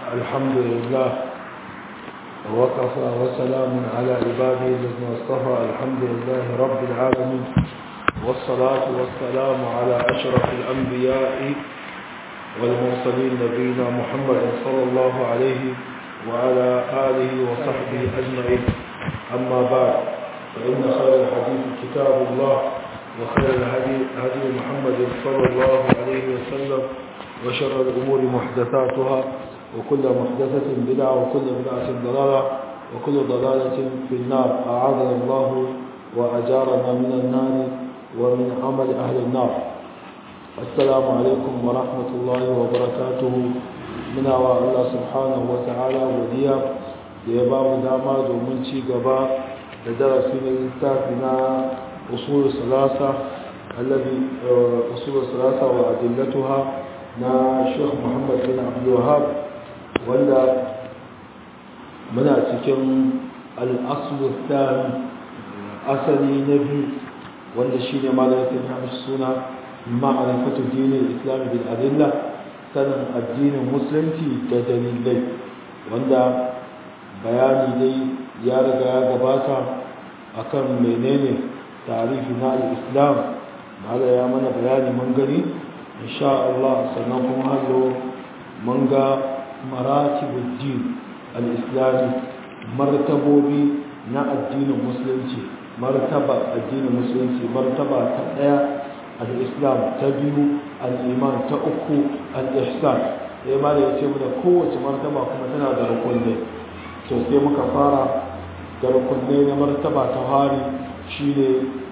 الحمد لله وكفى وسلام على عباده الذين اصطفى الحمد لله رب العالمين والصلاة والسلام على أشرف الأنبياء والمرسلين نبينا محمد صلى الله عليه وعلى آله وصحبه أجمعين أما بعد فإن خير الحديث كتاب الله وخير الهدي هدي محمد صلى الله عليه وسلم وشر الأمور محدثاتها وكل محدثة بدعة وكل بدعة ضلالة وكل ضلالة في النار أعاذنا الله وأجارنا من النار ومن عمل أهل النار السلام عليكم ورحمة الله وبركاته من الله سبحانه وتعالى وديا ليباب داما دومن شي غبا لدرسنا الكتابنا أصول الثلاثة الذي أصول الثلاثة وأدلتها نا شيخ محمد بن عبد الوهاب ولا muna cikin al'asulu tsari asali na biyu wanda shi ne malayakin hamish suna ma'arifatu dinin islami bin adilla sanin addinin musulunci da dalilai wanda bayani dai ya riga ya gabata akan menene tarihi na al'islam mala ya mana bayani mun gani insha Allah sannan kuma hallo mun ga maratibuddin al'islami martabobi na addinin musulunci martaba addinin musulunci martaba ta ɗaya al'islam ta biyu al'iman ta uku al'ihsan ya ma da ya ce da kowace martaba kuma tana da rukunne to sai muka fara da rukunne na martaba ta hari shi ne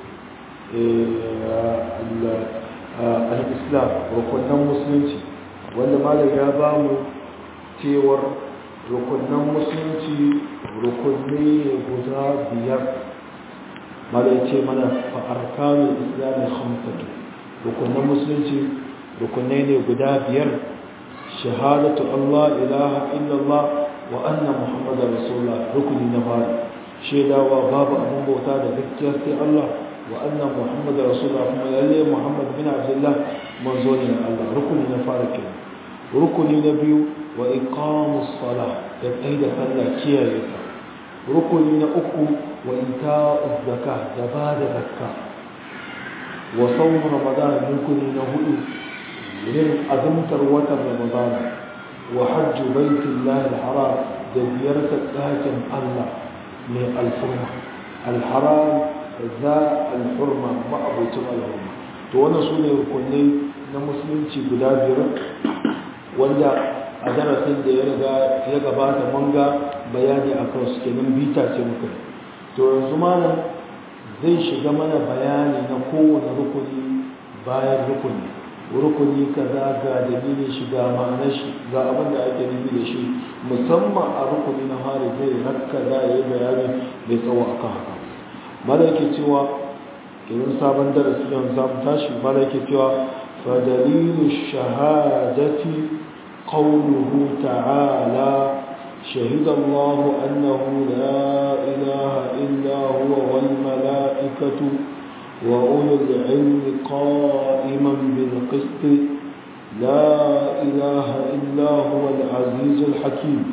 al'islam rukunan musulunci wanda malam ya ba mu cewar rukunan musulunci rukunni ne guda biyar mala ce mana fa'arkanin islamin hamsatu rukunan musulunci rukunai ne guda biyar shahadatu Allah ilaha illallah wa anna muhammadar rasulullah rukuni na fari shaidawa babu abin bauta da gaskiya sai Allah wa anna muhammadar rasulullah kuma lalle muhammad bin abdullah manzo ne na Allah rukuni na fari kenan rukuni na biyu wa iqamus sala da tsaida sallah kiyaye ta rukuni na uku wa ita'uz zakah da ba da zakka wa sawm ramadan rukuni na hudu yin azumtar watan ramadan wa hajj baitullahi alharam da ziyartar ɗakin Allah mai alfurma alharam za alfurma ma'abucin alhurma to wannan su ne rukunai na musulunci guda biyar wanda a darasin da ya riga ya gabata mun ga bayani a kan su kenan bita ce muka to yanzu malam zai shiga mana bayani na kowane rukuni bayan rukuni rukuni kaza ga dalilin shi ga ma'anar shi ga abin da ake nufi da shi musamman a rukuni na hari zai rakka za a yi bayani mai tsawo akan haka mala yake cewa idan sabon darasi yanzu za mu tashi mala yake cewa fa dalilu shahadati قوله تعالى شهد الله أنه لا إله إلا هو والملائكة وأولو العلم قائما بالقسط لا إله إلا هو العزيز الحكيم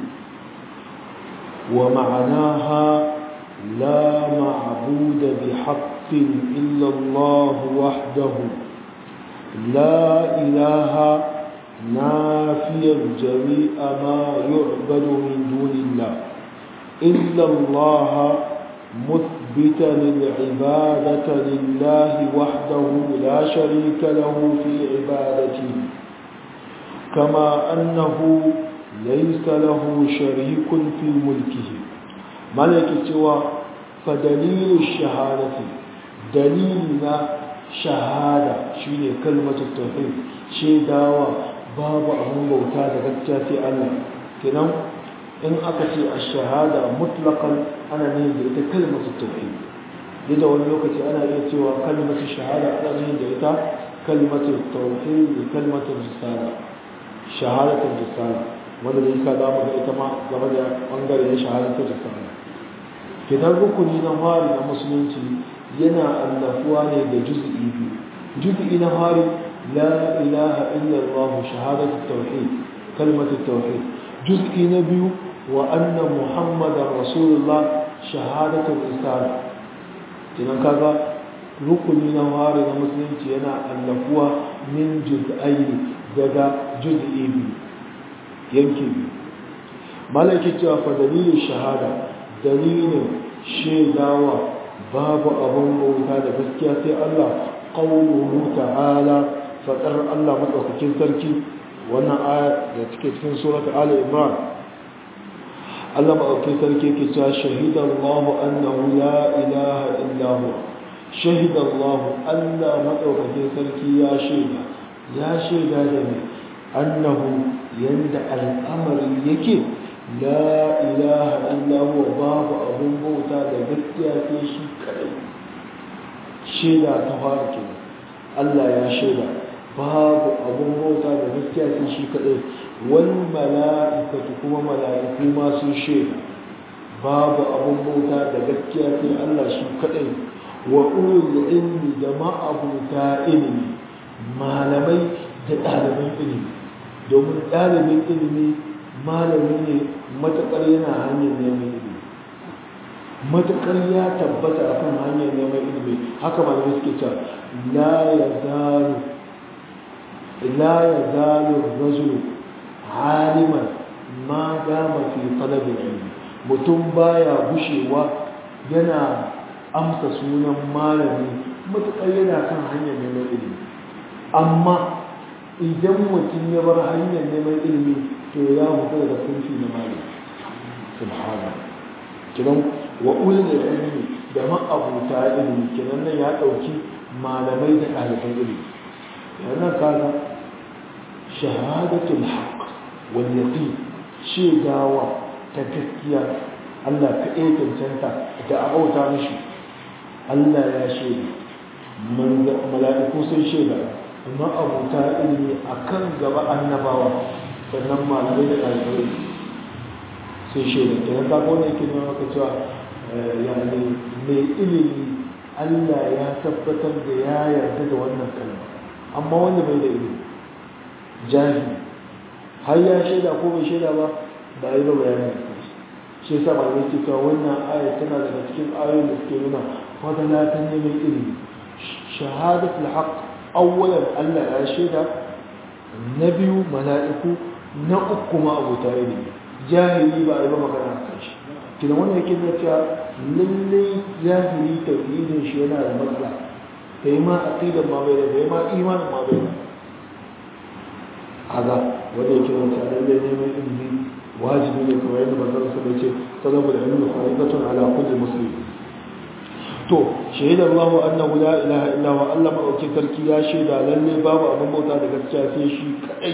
ومعناها لا معبود بحق إلا الله وحده لا إله نافيا جميع ما يعبد من دون الله إلا الله مثبتا العبادة لله وحده لا شريك له في عبادته كما أنه ليس له شريك في ملكه ملك سوى فدليل الشهادة دليلنا شهادة شيء كلمة التوحيد شيء دعوة babu abin bauta da gaskiya sai Allah kenan in aka ce a shahada mutlaqan ana ne da ita kalmatu tauhid yadda wani lokaci ana iya cewa kalmatu shahada ana ne da ita kalmatu tauhid da kalmatu risala shahadatu risala wanda da yasa zamu ga ita ma game da bangare na shahadatu risala kenan rukuni na fari na musulunci yana annafuwa ne da juz'i biyu juz'i na fari لا إله إلا الله شهادة التوحيد كلمة التوحيد juz'i na biyu wa anna muhammadar rasulullah shahadatul islam kinan kaga rukuni na fari na musulunci yana allafuwa min juz'aini daga juz'i biyu yanki biyu malaki cewa fa dalilin shahada dalilin shaidawa babu abin bauta da gaskiya sai Allah qawluhu ta'ala fadar Allah madaukakin sarki wannan aya da take cikin suratul ali imran Allah madaukakin sarki yake cewa shahida Allah annahu la ilaha illa huwa shahida Allah Allah madaukakin sarki ya shaida ya shaida da ne annahu yanda al'amari yake la ilaha illa huwa babu abun bauta da gaskiya sai shi kadai shaida ta fara kenan Allah ya shaida babu abun bauta da gaskiya sai shi kadai wal mala'ikatu kuma mala'iku ma sun shaida babu abun bauta da gaskiya sai Allah shi kadai wa ulul ilmi da ma'abuta ilimi malamai da ɗaliban ilimi domin ɗalibin ilimi malami ne matuƙar yana hanyar neman ilimi matuƙar ya tabbata a kan hanyar neman ilimi haka malamai suke cewa la ya zalu la ya zalu rajulu aliman ma dama fi talabin ilimi mutum baya gushewa yana amsa sunan malami matuƙar yana kan hanyar neman ilimi amma idan mutum ya bar hanyar neman ilimi to ya mutu daga kunfi na malami subhana kiran wa ulul ilmi da ma'abuta ilimi kiran nan ya dauki malamai da ɗaliban ilimi yana kaga shahadatul haqq wal yaqin shedawa ta gaskiya Allah ka iya cancanta da abauta mishi Allah ya shaida mala'iku sun shaida amma abuta ilimi akan gaba annabawa sannan malamai da ɗalibai sai shaida da ya kago ne ke nuna maka cewa yani mai ilimi Allah ya tabbatar da ya yarda da wannan kalma amma wanda bai da ilimi jahili har ya shaida ko bai shaida ba ba yi ba bayanin da kansu shi yasa malamai ke cewa wannan aya tana daga cikin ayoyin da suke nuna fadala ta neman ilimi shahadatul haqq awwalan Allah ya shaida na biyu mala'iku na uku ma abota ilimi jahili ba a yi ba magana a kan shi kina wannan yake da cewa lallai jahili tauhidin shi yana da matsala kai ma aqidan ma bai da kai ma imanin ma bai da kaga wanda yake da cewa lallai neman ilimi wajibi ne kamar yadda manzon sa ce talabul ilmi faridatun ala kulli muslim to shaida Allah annahu la ilaha illa huwa Allah madaukin sarki ya shaida lalle babu abin bauta da gaskiya sai shi kadai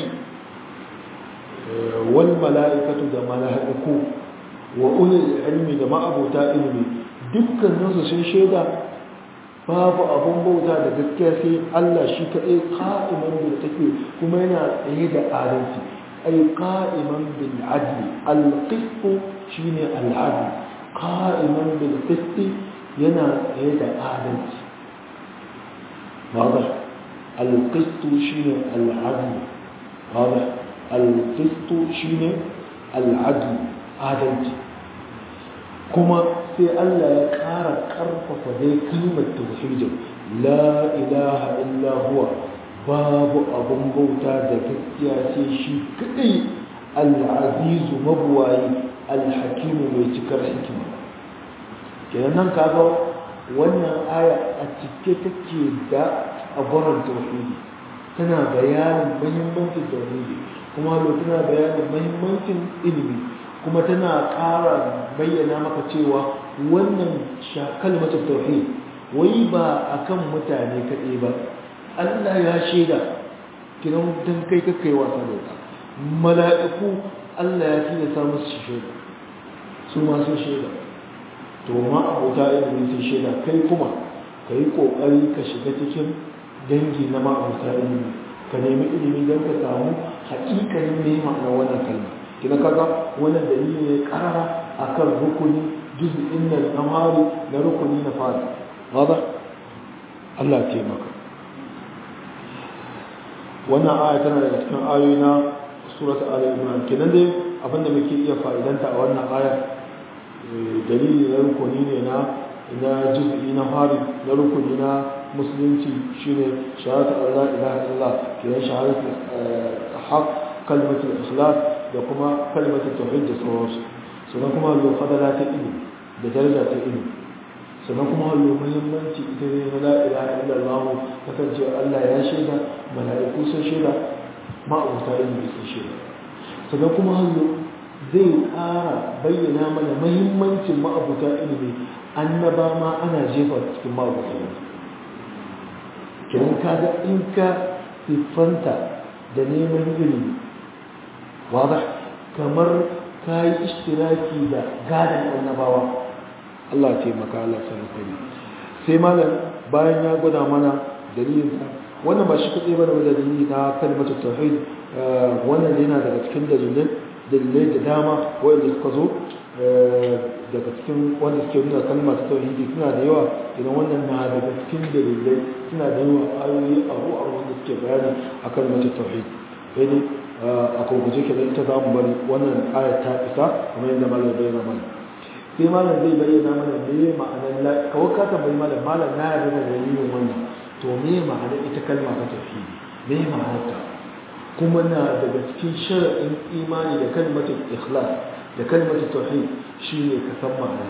wal mala'ikatu da mala'iku wa ulul ilmi da ma'abuta ilmi dukkanin su sun shaida babu abin bauta da gaskiya sai Allah shi kadai qa'iman bil take kuma yana tsaye da adalci ay qa'iman bil adli al qist shine al adl qa'iman bil qist yana tsaye da adalci واضح القسط شيء العدل واضح القسط شيء العدل adalci kuma sai Allah ya ƙara ƙarfafa dai kalmar tauhidin la ilaha illa huwa babu abun bauta da gaskiya sai shi kadai al-azizu mabuwayi al-hakimu mai cikar hikima kenan nan kaga wannan aya a cike take da aburan tauhidi tana bayanin muhimmancin tauhidi kuma lo tana bayanin muhimmancin ilimi kuma tana ƙara bayyana maka cewa wannan kalmatar tauhid wai ba akan mutane kaɗai ba Allah ya shaida kiran dan kai kakai wasa da ita mala'iku Allah ya tilasta musu shaida su ma sun shaida to ma abota ilimi sun shaida kai kuma ka yi ƙoƙari ka shiga cikin dangi na ma'abuta ilimi ka nemi ilimi don ka samu haƙiƙanin ne ma'ana wannan kalma kina kaga wannan dalili ne karara akan rukuni juz'in nan na mari na rukuni na fara hada Allah ya taimaka wannan aya tana daga cikin ayoyi na surat al-imran kenan dai abinda muke iya fa'idanta a wannan aya dalili na rukuni ne na na juz'i na fari na rukuni na musulunci shine shahadatu Allah ilaha illallah kenan shahadatu haq kalmatul ikhlas da kuma kalmatul tauhid da sauransu sannan kuma lo fadala ta ilimi da daraja ta ilimi sannan kuma lo muhimmanci ita ne na la ilaha illallah kasance Allah ya shaida mala'iku sun shaida ma'abuta ilimi sun shaida sannan kuma hallo zai ƙara bayyana mana mahimmancin ma'abuta ilimi annaba ma ana jefa cikin ma'abuta ilimi kiran kaga in ka siffanta da neman ilimi wadda kamar ka yi ishtiraki da gadon annabawa Allah taimaka Allah sarrafa sai malam bayan ya gwada mana dalilinsa wannan ba shi kaɗai ba da dalili na kalmatu tauhid wannan yana daga cikin dalilai dalilai da dama wanda suka zo daga cikin wanda suke nuna kalma ta tauhidi suna da yawa idan wannan na daga cikin dalilai suna da yawa ayoyi abu a wanda suke bayani a kalmar ta tauhid sai dai a kurguje ke ita za mu bari wannan ayat ta isa kamar yadda malam bayyana mana sai malam zai bayyana mana me ma'anar la kawai ka tambayi malam malam na yarda da dalilin wannan to me ma'anar ita kalma ta tauhidi me ma'anar ta kuma na daga cikin shara'in imani da kalmatin ikhlas da kalmatin tauhid shine ka san ma'ana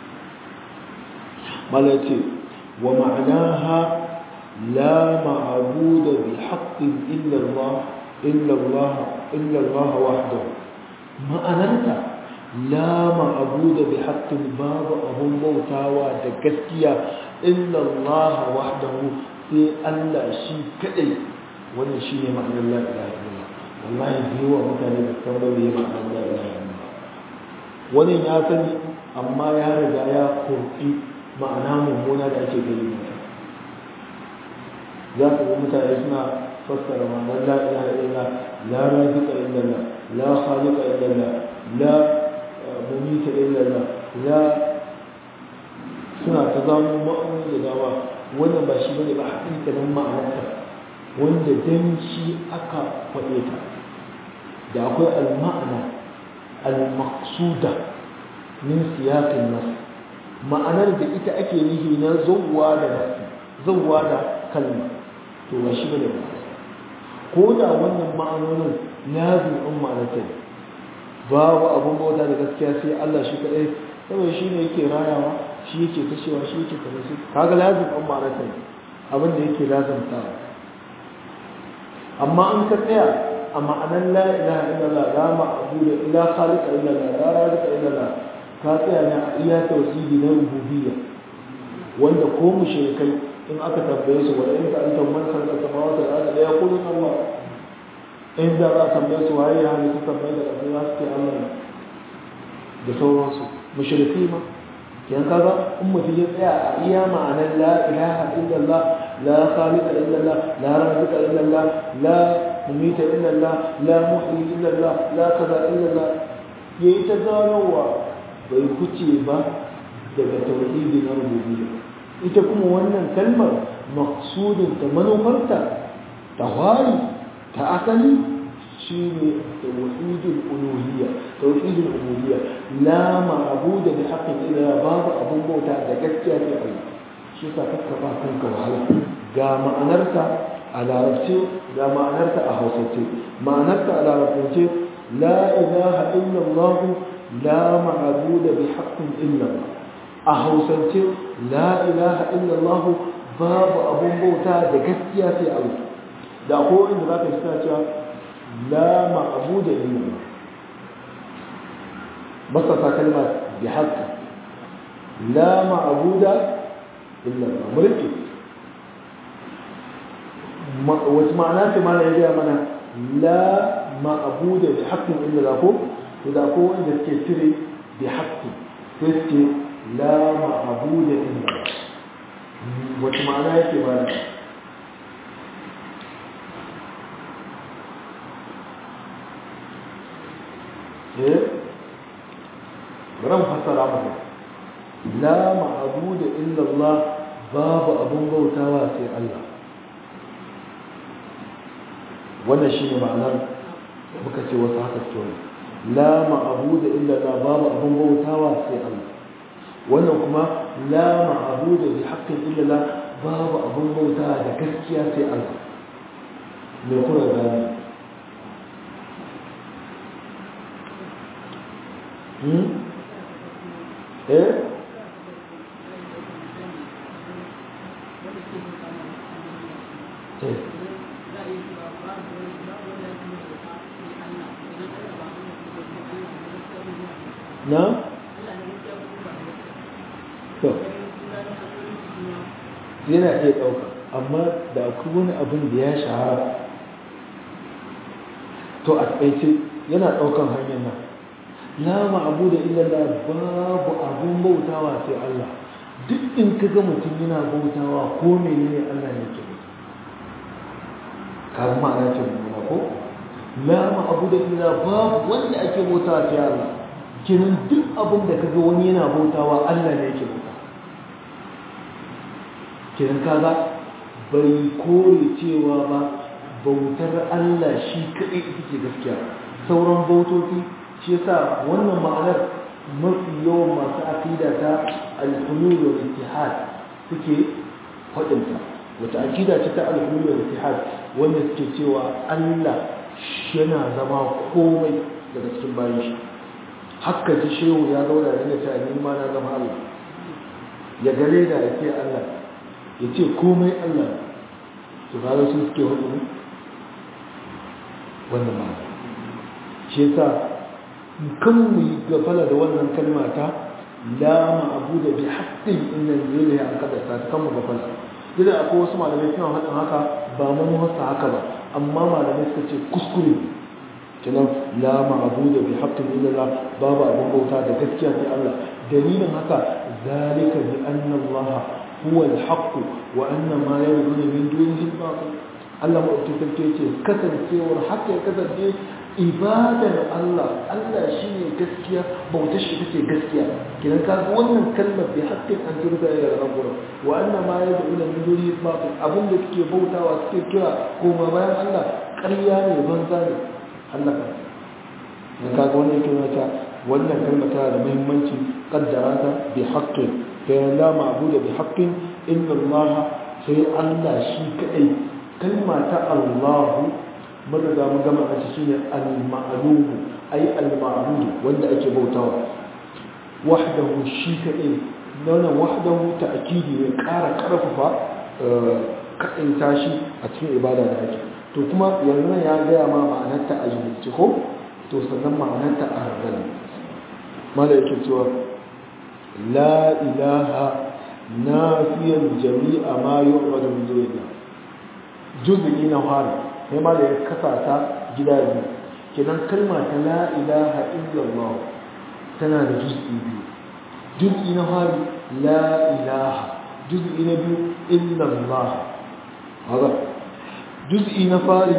mala ce wa ma'anaha la ma'budu bi haqqin illa Allah illa Allah illa Allah wahdahu ma'anarta la ma'budu bi haqqin babu abun bautawa da gaskiya illa Allah wahdahu sai Allah shi kadai wannan shi ne ma'anar la ilaha illallah wallahi da yawa mutane da sauran da ya ma'anar la ilaha illallah wani ya sani amma ya riga ya kurki ma'ana mummuna da ake gani mata za ka ga mutane suna fassara ma'anar la ilaha illallah la razika illallah la khaliqa illallah la mumita illallah la suna ta zama ma'anar da dama wannan ba shi bane ba hakikanin ma'anarta wanda dan shi aka faɗe ta da akwai al-ma'ana al-maqsuda min siyaqin nas ma'anar da ita ake nihi na zawwa da nasi zawwa da kalma to ba shi bane ba ko da wannan ma'anonin lazim in ma'anarta babu abun bauta da gaskiya sai Allah shi kadai saboda shi ne yake rayawa shi yake kashewa shi yake kaza shi kaga lazim in ma'anarta abin da yake lazimtawa amma an ka tsaya a ma'anar la ilaha illallah la ma'budu illa khaliqa illallah la raziqa illallah ka tsaya ne a iya tauhidi na rububiyya wanda ko mushrikai in aka tambaye su wala in ka anta man khalaqa samawati wal ardi la yaqulun Allah in da za a tambaye su waye ya halitta tambaye da kafin za su ce Allah ne da sauransu mushriki ma yan kaga in mutum ya tsaya a iya ma'anar la ilaha illallah la khaliqa illallah la raziqa illallah la mumita illallah la muhyi illallah la kaza illallah yayi ta ganowa bai kuce ba daga tauhidi na rububiyya ita kuma wannan kalmar maqsudin ta manufarta ta wari ta asali shine tauhidul uluhiyya tauhidul ubudiyya la ma'budu bi haqqin illa babu abun bauta da gaskiya sai Allah shi yasa kakka ba kanka wahala ga ma'anarta a larabce ga ma'anarta a hausance ma'anarta a larabce la ilaha illa Allah la ma'budu bi haqqin illa Allah a hausance la ilaha illa Allah babu abun bauta da gaskiya sai Allah da ko inda zaka shi cewa لا معبود إلا الله بسط كلمة بحق لا معبود إلا الله مركز واسمعناه ما لا يجي منا لا معبود بحق إلا الله إذا كون إذا تكسري بحق تسكي لا معبود إلا الله واسمعناه يجي منا ran fasara maka la ma'budu illa Allah babu abun bautawa sai Allah wannan shine ma'anar muka ce wasu haka ce wani la ma'abuda illa la babu abin bautawa sai Allah wannan kuma la ma'abuda bi haqqin illa la babu abin bautawa da gaskiya sai Allah me kuma gani hmm eh eh na? to yana iya ɗauka amma da akwai wani abin da ya shahara to a tsaice yana ɗaukan hanyar nan la ma'abu da illallah babu abun bautawa sai Allah duk in ka ga mutum yana bautawa ko menene Allah ne ke ka ma'ana ce nuna ko la ma'abu da illallah babu wanda ake bautawa sai Allah kenan duk abin da kaga wani yana bautawa Allah ne yake bauta kenan kaga bai kore cewa ba bautar Allah shi kaɗai ita ce gaskiya sauran bautoci shi yasa wannan ma'anar mafi yawan masu aqida ta al-hulul wal ittihad suke faɗinta wata aqida ce ta al-hulul wal ittihad wanda suke cewa Allah yana zama komai daga cikin bayan shi haka ji shehu ya zauna da ta ni ma na zama Allah ya gare da ya ce Allah ya ce komai Allah su fara su suke hudu wannan ma shi yasa kan mu yi gafala da wannan kalma ta la ma'budu bi haqqin inna lillahi an kada ta kan mu gafala idan akwai wasu malamai suna hadin haka ba mun wasa haka ba amma malamai suka ce kuskure kenan la ma'budu bi haqqin illa Allah babu abin bauta da gaskiya sai Allah dalilin haka zalika bi anna Allah huwa al-haqq wa anna ma yad'una min dunihi al-batil Allah mu ta sarki ce kasancewar haka ya kasance ibadar Allah Allah shine gaskiya bautar shi take gaskiya kenan ka ga wannan kalmar bi haqqin an turka ila rabbuna wa anna ma yad'una min dunihi al-batil abin da suke bautawa suke kira koma bayan Allah ƙarya ne banza ne hallaka da kaga wannan yake wata wannan kalma tana da muhimmanci kaddara ta bi haqqin fa la ma'budu bi haqqin illa Allah sai Allah shi kadai kalma ta Allah mun riga mun gama a cikin al-ma'lum ay al-ma'bud wanda ake bautawa wahdahu shi kadai wannan wahdahu ta'kidi ne ƙara ƙarfafa kadin tashi a cikin ibada da ake to kuma yanzu ya gaya ma ma'anarta a jimilci ko to sannan ma'anarta a hargari mala yake cewa la ilaha nafiyan jami'a ma yu'radu min dunillah juz'i na fara sai mala ya kasa ta gida biyu kenan kalma ta la ilaha illallah tana da juz'i biyu juz'i na fari la ilaha juz'i na biyu illallah haka juz'i na fari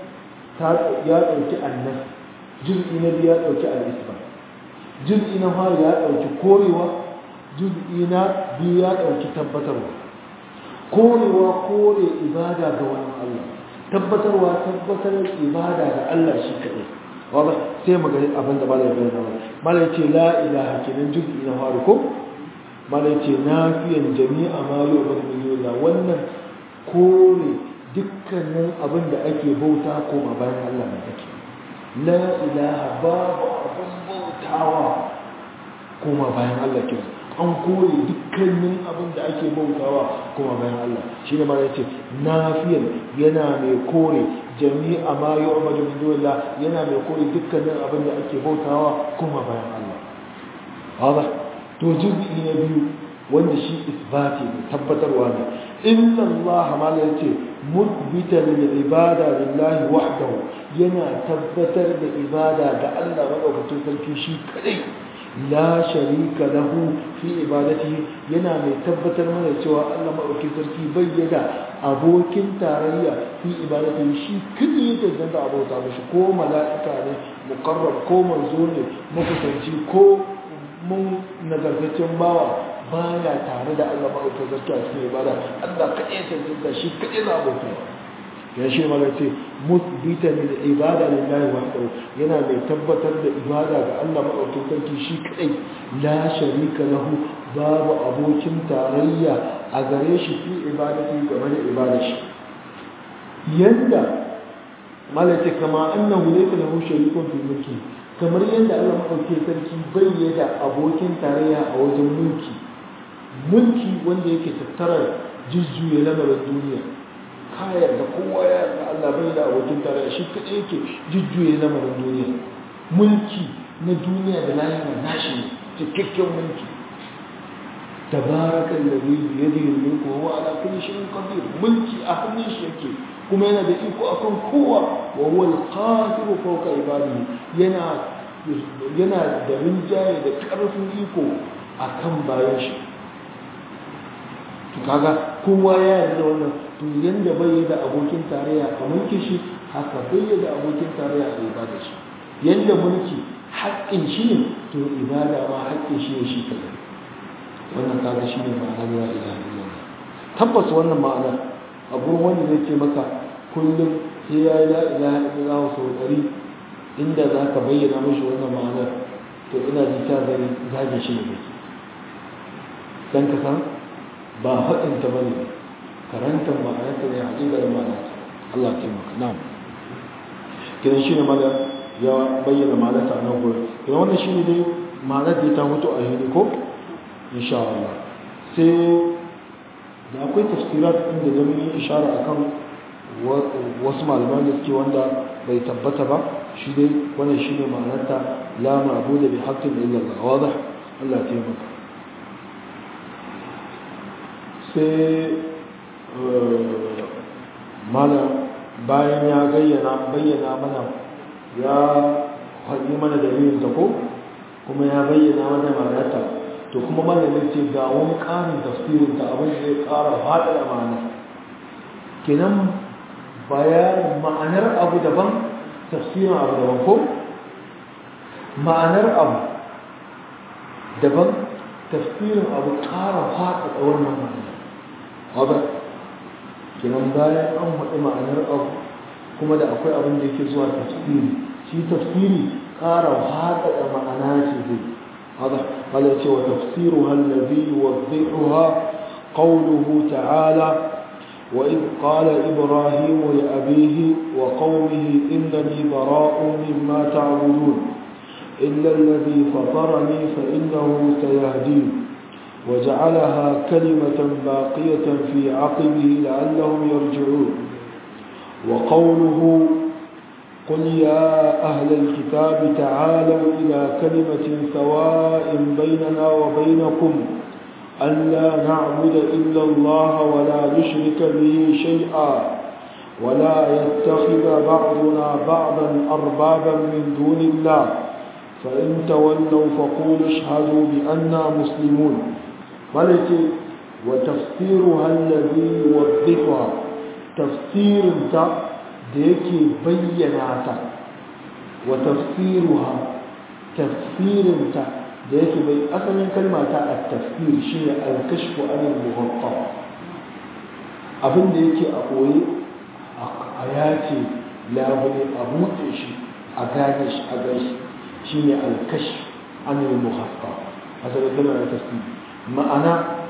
ya ɗauki annas juz'i na biyu ya ɗauki al'isba juz'i na fari ya ɗauki korewa juz'i na biyu ya ɗauki tabbatarwa korewa kore ibada ga wani Allah tabbatarwa tabbatar ibada ga Allah shi kaɗai wadda sai mu gani abin da malai bayyana wa malai ce la ilaha kenan juz'i na fari ko malai ce nafiyan jami'a ma yu'badu min dunillah wannan kore dukkanin abin da ake bauta koma bayan Allah mai ake la ilaha babu abin bautawa koma bayan Allah ke an kore dukkanin abin da ake bautawa koma bayan Allah shi ne mara yace nafiyan yana mai kore jami'a ma yu'badu min dunillah yana mai kore dukkanin abin da ake bautawa koma bayan Allah hada to juz'i na biyu wanda shi isbati ne tabbatarwa ne inna Allah ma yace mudbitan lil ibada lillahi wahdahu yana tabbatar da ibada ga Allah madaukakin sarki shi kadai la sharika lahu fi ibadatihi yana mai tabbatar mana cewa Allah madaukakin sarki bai da abokin tarayya fi ibadatihi shi kadai yake da abota mishi ko mala'ika ne muqarrab ko manzo ne makusanci ko mun nagartaccen bawa baya tare da Allah maɗauka gaskiya cikin ibada Allah kaɗai cancanta shi kaɗai za a bauta ya shi mala ce musbita lil ibada lillahi wahdahu yana mai tabbatar da ibada ga Allah madaukakin sarki shi kadai la sharika lahu babu abokin tarayya a gare shi fi ibadati game da ibada shi yanda mala ce kama annahu laysa lahu sharikun fi mulki kamar yadda Allah madaukakin sarki bai da abokin tarayya a wajen mulki mulki wanda yake tattara jujjuya lamarin duniya kayar da kowa ya yarda Allah bai da abokin tarayya shi kaɗai yake jujjuya lamarin duniya mulki na duniya da lahira nashi ne cikakken mulki tabarakan da zai biye da yin mulku wa ala kulli shay'in qadir mulki a hannun shi yake kuma yana da iko akan kowa wa huwa al-qadiru fawqa ibadihi yana yana da rinjaye da ƙarfin iko akan bayan shi to kaga kowa ya yarda wannan to yanda bai da abokin tarayya a mulkin shi haka bai da abokin tarayya a ibada shi yanda mulki haƙƙin shi ne to ibada ma haƙƙin shi ne shi kadai wannan kaga shi ne ma'anar la ilaha illallah tabbas wannan ma'ana abu wanda zai ce maka kullum sai ya yi la ilaha illallah sau ɗari inda za ka bayyana mashi wannan ma'anar to ina ji ta gani zage shi ne dan ka san ba haɗinta ba ne karantar ma'anarta ne haƙiƙar ma'anarta Allah ta maka na'am kiran shi ne mala ya bayyana ma'anarta a nan gurin kiran wannan shi ne dai ma'anar da ta mutu a hili ko insha Allah sai da akwai tafsirat inda da mun yi ishara akan wasu malaman da suke wanda bai tabbata ba shi dai wannan shi ne ma'anarta la ma'budu bi haqqin illa Allah wadah Allah ta maka sai mana bayan ya gayyana bayyana mana ya haɗi mana dalilin ta ko kuma ya bayyana mana ma'anarta to kuma malamin ce ga wani ƙarin tafsirin ta abin da zai ƙara faɗa da ma'ana kenan bayan ma'anar abu daban tafsirin abu daban ko ma'anar abu daban tafsirin abu ƙara faɗa da wannan ma'ana wadda kinan bayan an haɗu ma'anar abu kuma da akwai abin da yake zuwa tafsiri shi tafsiri ƙara haɗaɗa ma'ana ce zai wadda wadda ce wa tafsiru hallabi wa zai'uha qawluhu ta'ala وإذ قال إبراهيم لأبيه وقومه إنني براء مما تعبدون إلا الذي فطرني فإنه سيهدين وجعلها كلمة باقية في عقبه لعلهم يرجعون وقوله قل يا أهل الكتاب تعالوا إلى كلمة سواء بيننا وبينكم ألا نعبد إلا الله ولا نشرك به شيئا ولا يتخذ بعضنا بعضا أربابا من دون الله فإن تولوا فقولوا اشهدوا بأننا مسلمون ملكي وتفسيرها الذي يوضحها تفسير تا ديكي بيناتا وتفسيرها تفسير تا ديكي بي أصلا كلمة التفسير شيء الكشف عن المغطى abin da yake a koyi a yace labule a buɗe shi a gane shi a gaishe shi ne alkash anil muhaffa a saboda tana da tafsiri ma'ana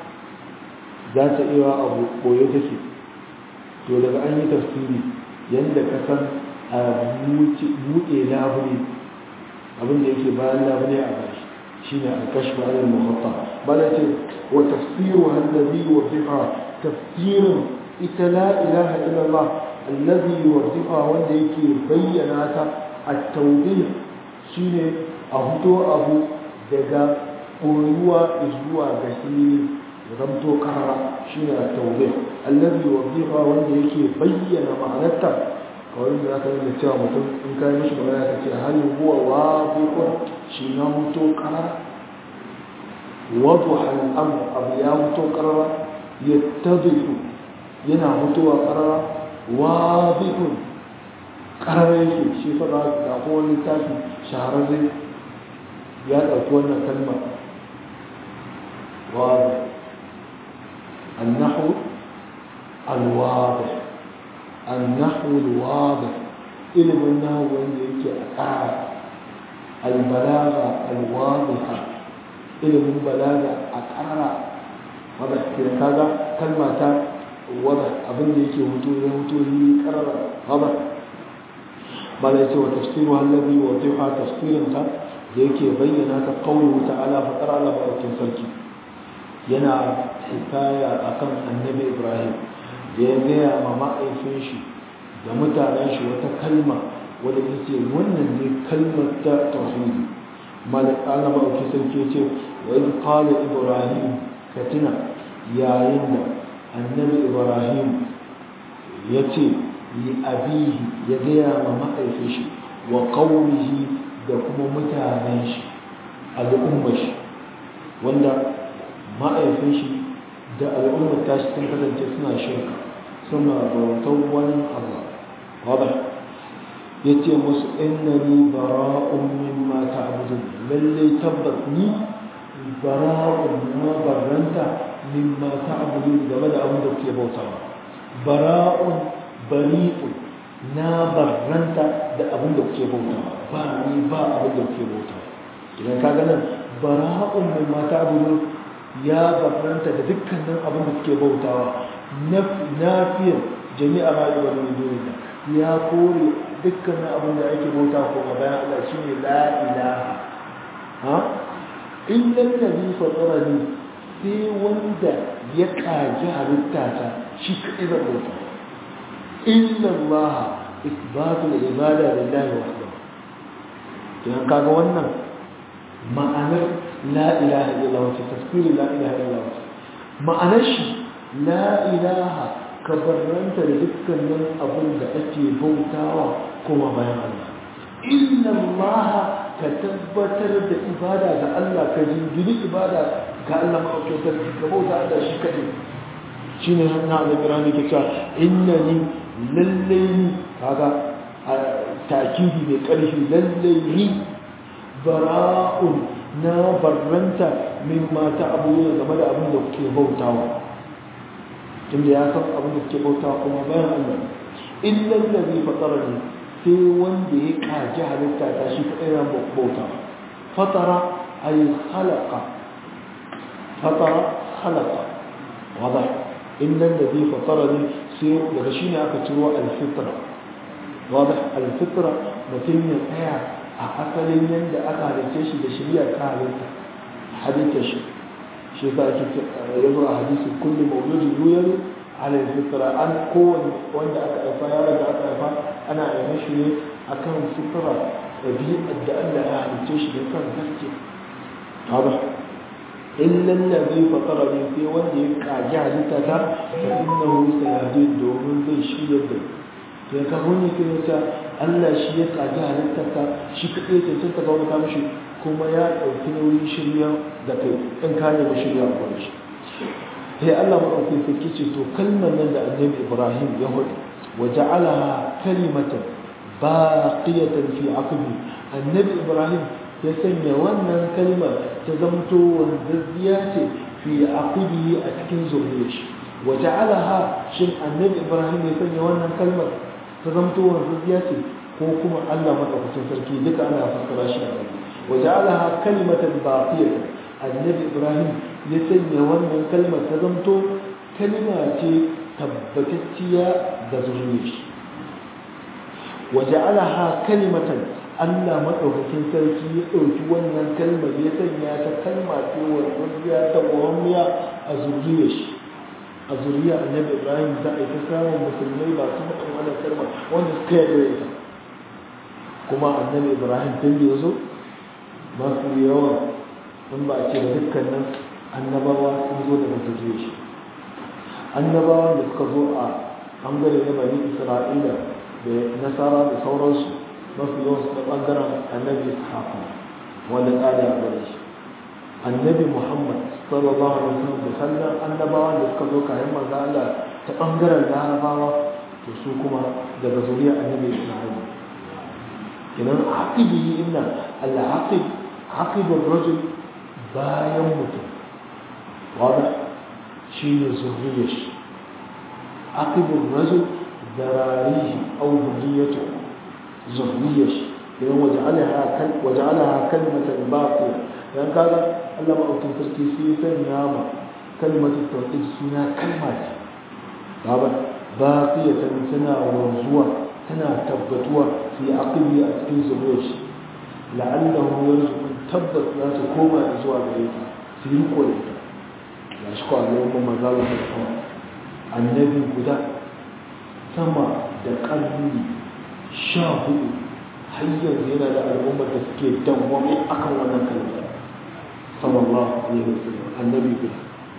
za ta iya abu koyo take to daga an yi tafsiri yadda ka san a buɗe labule abin da yake bayan labule a gashi shi ne alkash anil muhaffa bala ce wa tafsiru hallazi wa fiha tafsirin ita la ilaha illallah allazi yuwaddiha wanda yake bayyana ta at-tawdih shine a fito abu daga koyuwa zuwa ga hili zamto karara shine at-tawdih allazi yuwaddiha wanda yake bayyana ma'anarta kawai da aka yi cewa mutum in ka yi mishi magana ka ce hal huwa wadihun shi na fito karara wadda al-amr abu ya fito karara yattadihu yana mutuwa ƙarara wazihun ƙarara yake shi fara ga kowane littafi shahararre ya ɗauki wannan kalma wazi annahu alwazi النحو الواضح علم النحو wanda yake a ƙara albalaga alwadiha ilimin balaga a ƙara wadda ke kaga kalma ta wadda abin da yake hutu ya hutu yi ƙarara wadda ba da ce wa tafsiru hallabi wa tuha tafsirinta da yake bayyana ta kawo ta'ala faɗar Allah maɗaukin sarki yana hikaya akan annabi ibrahim da ya gaya ma ma'aifin shi da mutanen shi wata kalma wadda ya ce wannan ne kalmar ta tauhidi malik ala ma'auki sarki ce wa iz qala ibrahim ka tuna yayin da annabi ibrahim ya ce li abihi ya gaya ma ma'aifin shi wa qaumihi da kuma mutanen shi al'ummar shi wanda ma'aifin shi da al'ummar tashi sun kasance suna shirka suna bautar wani Allah wadda ya ce musu innani bara'un mimma ta'budun lalle tabbas ni bara'un na barranta mimma ta'budun game da abin da kuke bautawa bara'un bari'un na barranta da abin da kuke bautawa ba ni ba abin da kuke bautawa idan ka ganin bara'un mimma ta'budun ya barranta da dukkanin abin da suke bautawa nafiyar jami'a rayuwar min duniya ya kore dukkanin abin da ake bauta ko bayan Allah shine la ilaha ha illa allazi fatarani sai wanda ya kaji halitta ta shi kadai zan bauta illa Allah isbatul ibada lillahi wahdahu dan kaga wannan ma'anar la ilaha illallah wace tafsirin la ilaha illallah ma'anar shi la ilaha ka barranta da dukkanin abin da ake bautawa kuma bayan Allah inna Allah ka tabbatar da ibada ga Allah ka jingiri ibada ga Allah maɗaukatar ka bauta Allah shi kaɗai shi ne hannun Allah birane ke cewa inna ni lallai ni kaga takidi mai ƙarfi lallai ni bara'un na barranta min mata abubuwa game da abin da kuke bautawa tunda ya san abin da kuke bautawa kuma bayan Allah illa allazi fatarani sai wanda ya kaji halitta ta shi kadai ran bauta fatara ay khalaqa fatara khalaqa wada illa allazi fatarani sai daga shine aka ciro al-fitra wada al-fitra mutum ya tsaya a asalin yadda aka halitta shi da shari'a ta halitta halitta shi shi za ki yazo a hadisi kullu mawludin yuyar ala fitra an kowane wanda aka haifa yaron da aka haifa ana ayyana shi ne akan fitra ɗabi'ar da Allah ya halitta shi da kan gaske haba illa allazi fatarani sai wanda ya kaji halitta ta fa innahu sayadi domin zai shirya da sai ka huni ke ta Allah shi ya kaji halittarka shi kaɗai cancanta ga wani kamashi kuma ya ɗauki nauyin shirya da kai in ka nemi shirya a wani shi sai Allah maɗauki sarki ce to kalmar nan da annabi Ibrahim ya hudu wa ja'alaha kalimatan baqiyatan fi aqbi annabi Ibrahim ya sanya wannan kalmar ta zamto wanzazziya ce fi aqbi a cikin zuriyar shi wa ja'alaha shin annabi Ibrahim ya sanya wannan kalmar ta zamto wanzazziya ce ko kuma Allah madaukakin sarki duka ana fassara shi a wani wa ja'alaha kalimatan baqiyatan annabi Ibrahim ya sanya wannan kalmar ta zamto kalma ce tabbatacciya da zuriyar shi wa ja'alaha kalimatan Allah madaukakin sarki ya ɗauki wannan kalmar ya sanya ta kalma ce wanzazziya ta muhammiya a zuriyar shi a zuriya annabi ibrahim za a yi ta samun musulmai ba su faɗin wannan kalma wanda suka yarda da ita kuma annabi ibrahim tun da ya zo masu yawa in ba a ce da dukkanin annabawa sun zo daga zuriya shi annabawa da suka zo a ɓangare na bani isra'ila da nasara da sauransu mafi yawan su da ɓangaren annabi ishaqa wanda tsari a gare shi annabi muhammad sallallahu alaihi wasallam da sallan annabawa da suka zo kayan manzo Allah ta bangaren larabawa to su kuma daga zuriya annabi Isma'il kinan aqibi inna al-aqib aqib ar-rajul bayan mutum wada shi ne zuriyar shi aqib ar-rajul zararihi aw dhurriyyatu zurriyyah idan waja'alaha kal waja'alaha kalimatan baqiya dan kaga Allah ma'aukin sarki sai ya sanya ma kalmatu tauhid suna kalma ce baba baqiyatan tana wanzuwa tana tabbatuwa fi aqli a cikin zuriyar shi la'allahu yarzuqun tabbas za su koma zuwa gare ta su yi riko da ita ya shi ko Allah mun manzala da kuma annabi guda sama da ƙarni sha hudu har yanzu yana da al'ummar da suke dawwame akan wannan kalma sallallahu alaihi wasallam annabi guda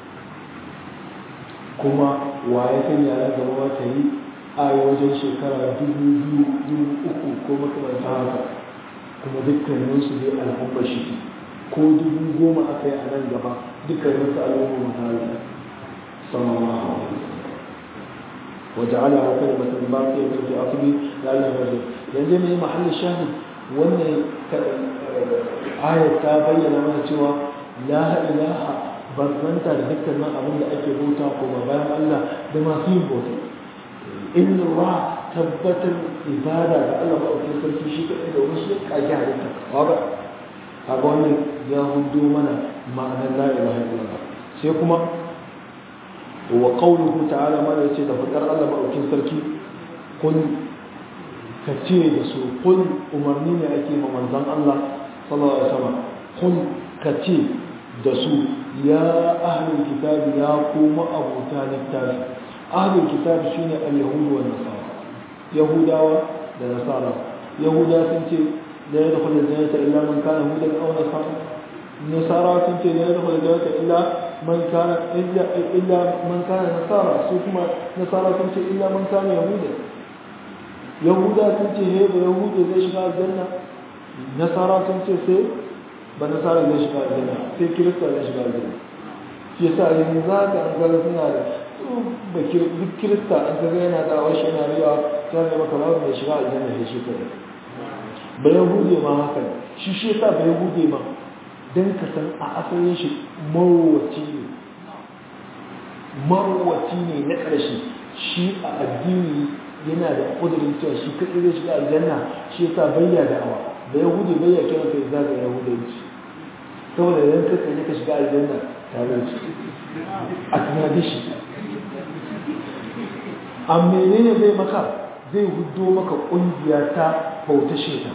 kuma waye kan yara gaba ta yi a wajen shekara dubu biyu dubu uku ko makamanta haka kuma dukkaninsu dai al'ummar shi ko dubu goma aka yi a nan gaba dukkaninsu al'ummar mutane sallallahu alaihi wasallam وجعلها كلمة باقية في أصله لعله يرجع yanzu mai mahallin shahid wannan ayat ta bayyana mana cewa la ilaha barzanta da dukkanin abin da ake bauta ko ba bayan Allah da masu yin bauta inna ra tabbatar ibada da Allah ba ake sarki shi kadai da wani shi kage halitta kaga kaga wannan ya hudo mana ma'anar la ilaha illallah sai kuma wa qawluhu ta'ala ma yace da fadar Allah ba ake sarki kun ka ce da su kun umarni ne ake ma manzan Allah sallallahu alaihi wasallam kun ka ce da su ya ahlul kitabi ya kuma abuta littafi ahlul kitabi shine al-yahudu wa nasara yahudawa da nasara yahuda sun ce la yadkhulu al-jannata illa man kana hudan aw nasara nasara sun ce la yadkhulu al-jannata illa man kana illa illa man kana nasara su kuma nasara sun ce illa man kana yahudan yahuda sun ce he ba yahudu zai shiga aljanna nasara sun ce sai ba nasara zai shiga aljanna sai kirista zai shiga aljanna shi yasa yanzu za ka an gara suna da ba duk kirista an ga yana da washe yana riya ta ne maka ba mai shiga aljanna da shi kai ba yahude ma haka ne shi shi yasa ba yahude ma dan ka san a asalin shi marwaci ne marwaci ne na ƙarshe shi a addini yana da kudurin cewa shi kaɗai zai shiga aljanna shi yasa bayya da awa da yahudi bayya kira kai za ga yahudanci saboda idan ka kai ka shiga aljanna tare da shi a tunanin shi a menene zai maka zai hudo maka ƙungiya ta bauta sheta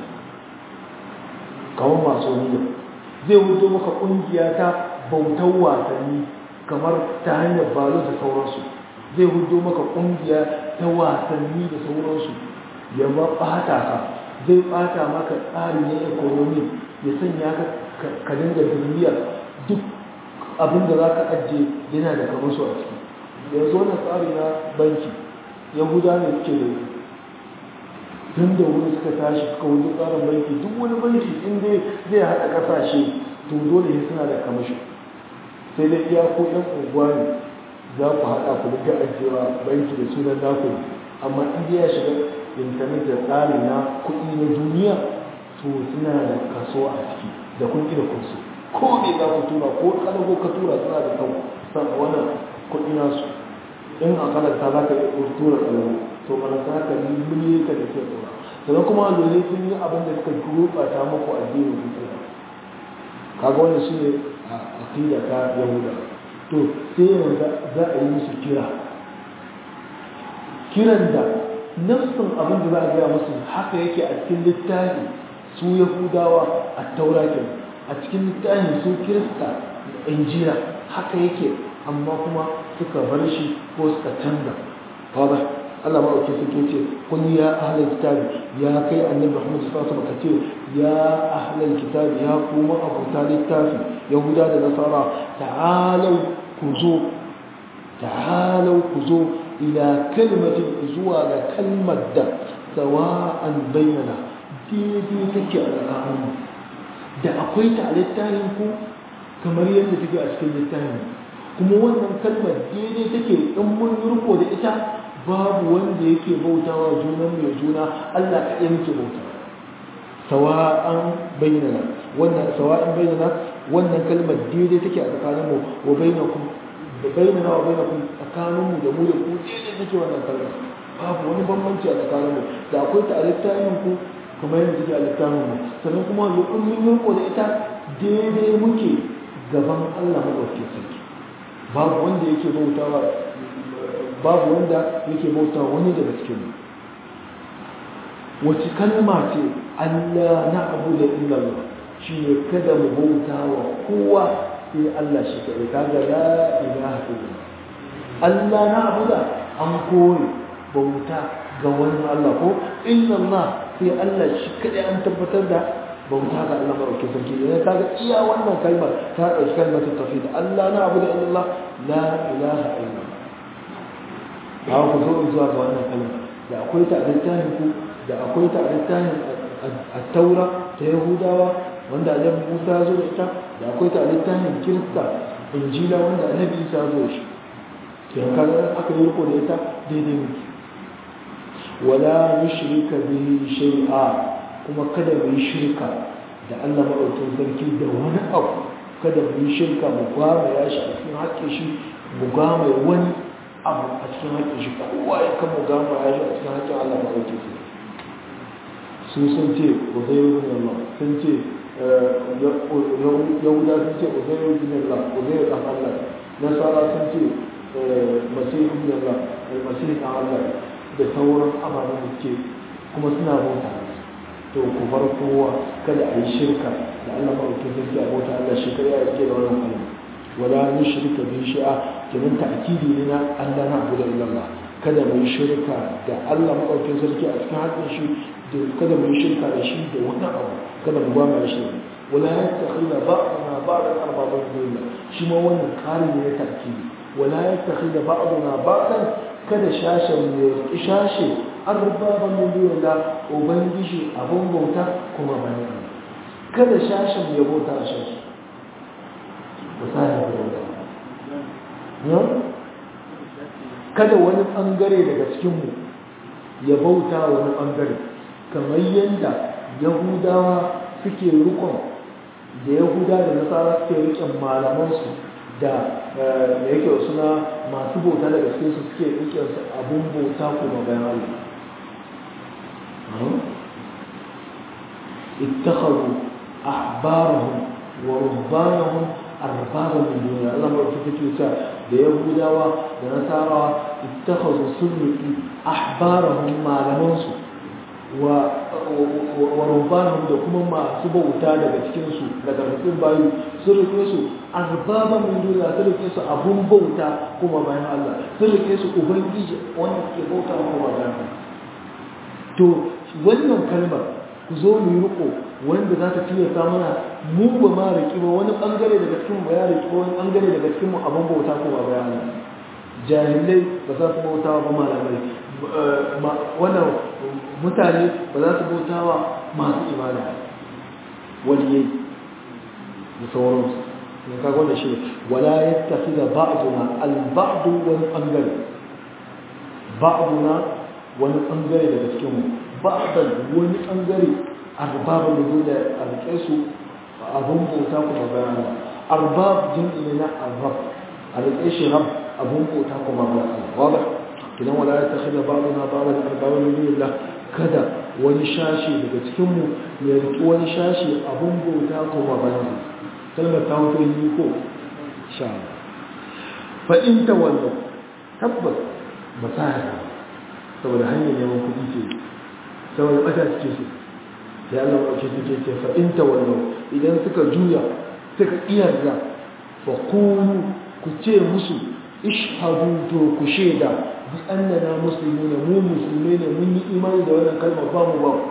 kamar masu niyya zai hudo maka ƙungiya ta bautar wasanni kamar ta hanyar balo da sauransu zai hudo maka ƙungiya ta wasanni da sauransu ya ba ɓata ka zai ɓata maka tsari na ekonomi ya sanya ka ka dinga duniya duk abin da za ka ajiye yana da kamar su a ciki yanzu wannan tsari na banki yahuda ne suke da tun da wuri suka tashi suka wuce tsarin banki duk wani banki in dai zai haɗa ƙasashe to dole ne suna da kamashi sai dai iya ko ɗan unguwa ne za ku haɗa ku duka ajiyewa banki da sunan naku ne amma in dai ya shiga intanet da tsari na kuɗi na duniya to suna da kaso a ciki da kun da kunsu ko me za ku tura ko kalago ka tura suna da kan san wannan kuɗi nasu in a kalanta za ka iya tura kalago to balanta haka miliyoyi ka da ke tura sannan kuma dole sun yi abin da suka gurɓata muku addinin ku tura kaga wannan shi ne a aqida ta yahuda to sai yanzu za a yi musu kira kiran da nafsin abin da za a gaya musu haka yake a cikin littafi su yahudawa a taurakin a cikin littafin su kirista injira haka yake amma kuma suka bar shi ko suka canza kaga Allah maɗauki suke ce kun ya ahlal kitabi ya kai annabi Muhammad sallallahu alaihi wasallam ce ya ahlal kitabi ya kuma abuta littafi yahuda da nasara ta'alau ku zo ta'alau ku zo ila kalmatin zuwa ga kalmar da sawa'an bainana daidai take a tsakaninmu da akwai ta a littafin ku kamar yadda take a cikin littafin kuma wannan kalmar daidai take in mun riko da ita babu wanda yake bautawa junan mai juna Allah kaɗai muke bauta sawa'an bainana wannan sawa'an bainana wannan kalmar daidai take a tsakaninmu wa bainakum da bainana wa bainakum tsakaninmu da mu da ku daidai take wannan kalmar babu wani bambanci a tsakanin mu da akwai ta a littafin ku kuma yadda take a littafin mu sannan kuma lokacin mun yi da ita daidai muke gaban Allah madaukakin sarki babu wanda yake bautawa babu wanda yake bautawa wani daga cikin mu wace kalma ce Allah na abu da illallah shi ne kada mu bauta wa kowa sai Allah shi kaɗai kaga la ilaha illallah Allah na abu da an kore bauta ga wani Allah ko illallah sai Allah shi kaɗai an tabbatar da bauta ga Allah maɗauki sarki idan kaga iya wannan kalmar ta ɗauki kalmar ta tafi da Allah na abu da illallah la ilaha illallah ba ku zo zuwa ga wannan kalmar da akwai ta a littafin ku da akwai ta a littafin a taura ta yahudawa wanda annabi musa ya zo da ita da akwai ta a littafin kirista injila wanda annabi isa ya zo da shi kenan kaga aka yi riko da ita daidai muke wala yushrika bihi shay'a kuma kada mu yi shirka da Allah madaukakin sarki da wani abu kada mu yi shirka mu gwama ya shi a cikin haƙƙin shi mu gwama wani abu a cikin haƙƙin shi kowa ya kan mu gwama ya shi a cikin haƙƙin Allah madaukakin sarki su sun ce uzairu bin Allah sun ce yahuda sun ce uzairu bin Allah uzairu dan Allah nasara sun ce masihu bin Allah masihu dan Allah da sauran ababen da ke kuma suna bauta to ku bar kowa kada a yi shirka da Allah maɗauki sarki a bauta Allah shi kada ya rike da wannan kalma wala ni shirka bi shi'a kenan ta'kidi ne na Allah na abu da illallah kada mu yi shirka da Allah maɗaukin sarki a cikin haƙin shi kada mu yi shirka da shi da wani abu kada mu ba mu shi wala ya takhila ba'duna ba'dan arbaban billah shi ma wannan kari ne ya ta'kidi wala ya takhila ba'duna ba'dan kada shashen ya ki shashe arbaban billah ubangiji abun bauta kuma bayan kada shashen ya bauta a shashi misali da bauta kada wani bangare daga cikinmu ya bauta wani bangare kamar yadda yahudawa suke rikon da yahuda da nasara suke riƙen malamansu da da yake suna masu bauta daga cikin su suke riƙen su abun bauta kuma bayan Allah ittakhadhu ahbarahum wa rubbanahum arbaban min duniya Allah ma take cewa da yahudawa da nasara ittakhadhu sunni ahbarahum malamansu wa rubbanahum da kuma masu bauta daga cikinsu daga cikin bayu sun rike su arbaba min duniya sun rike su abun bauta kuma bayan Allah sun rike su ubangiji wanda ke bauta kuma bayan Allah to wannan kalmar ku zo mu yi riko wanda za ta tilasta mana mu ba ma riki ba wani bangare daga cikin mu ya riki wani bangare daga cikin mu abun bauta kuma bayan Allah jahilai ba za su bauta ba malamai wannan mutane ba za su bauta wa masu ibada waliyai da sauransu ne kaga wanda shi wala yattafi da ba'duna al-ba'du wani bangare ba'duna wani bangare daga cikin mu ba'dan wani bangare arbaba da dole a rike su abun bauta kuma bayana arbab jin'i ne na arbab a rike shi rab abun bauta kuma bayana wada kidan wala yattafi da ba'duna ba'dan arbaba min dunillah kada wani shashi daga cikinmu ya riƙi wani shashi abin bauta kuma bayan kalmar ta hoto yi ko sha fa'in ta wannan tabbas ba sa ya saboda hanyar neman kuɗi ce saboda ɓata suke su ya Allah ɗauke suke ce fa'in ta wannan idan suka juya suka iyarda fa kunu ku ce musu ishhadu to ku shaida bi annana muslimuna mu musulmai ne mun yi imani da wannan kalmar ba mu ba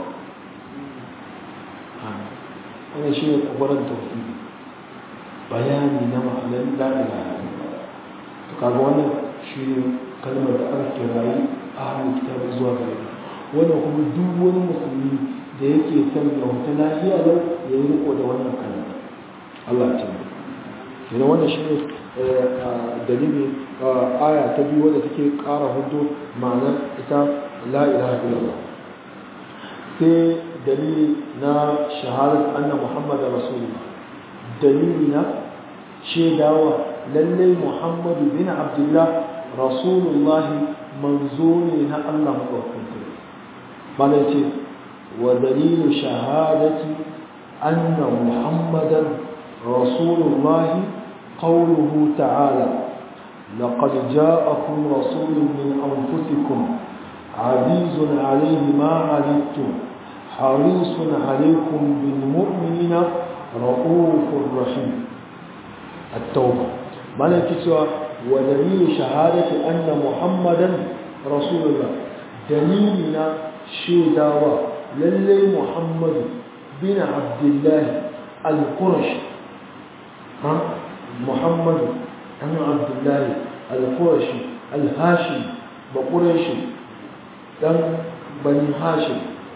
wannan shi ne kwabaran tauhidi bayani na ma'anar la ilaha to kaga wannan shi ne kalmar da aka kirayi a hannun kitabu zuwa gare ta wannan kuma duk wani musulmi da yake son ya wata lafiya lau ya yi riko da wannan kalmar Allah ya tabbata wannan shi ne dalili aya ta biyu wadda take ƙara hudu ma'anar ita la ilaha illallah sai dalili na shahadat anna muhammad rasulullah dalili na shaidawa lallai muhammadu bin abdullah rasulullahi manzo ne na Allah madaukakin sarki malai ce wa dalilu shahadati anna muhammadan rasulullahi qawluhu ta'ala لقد جاءكم رسول من أنفسكم عزيز عليه ما عنتم حريص عليكم بالمؤمنين رؤوف رحيم التوبة مالك سوى ودليل شهادة أن محمدا رسول الله دليلنا شيداوى للي محمد بن عبد الله القرشي ها محمد بن عبد الله القرشي الهاشمي بقريشي دم بني هاشم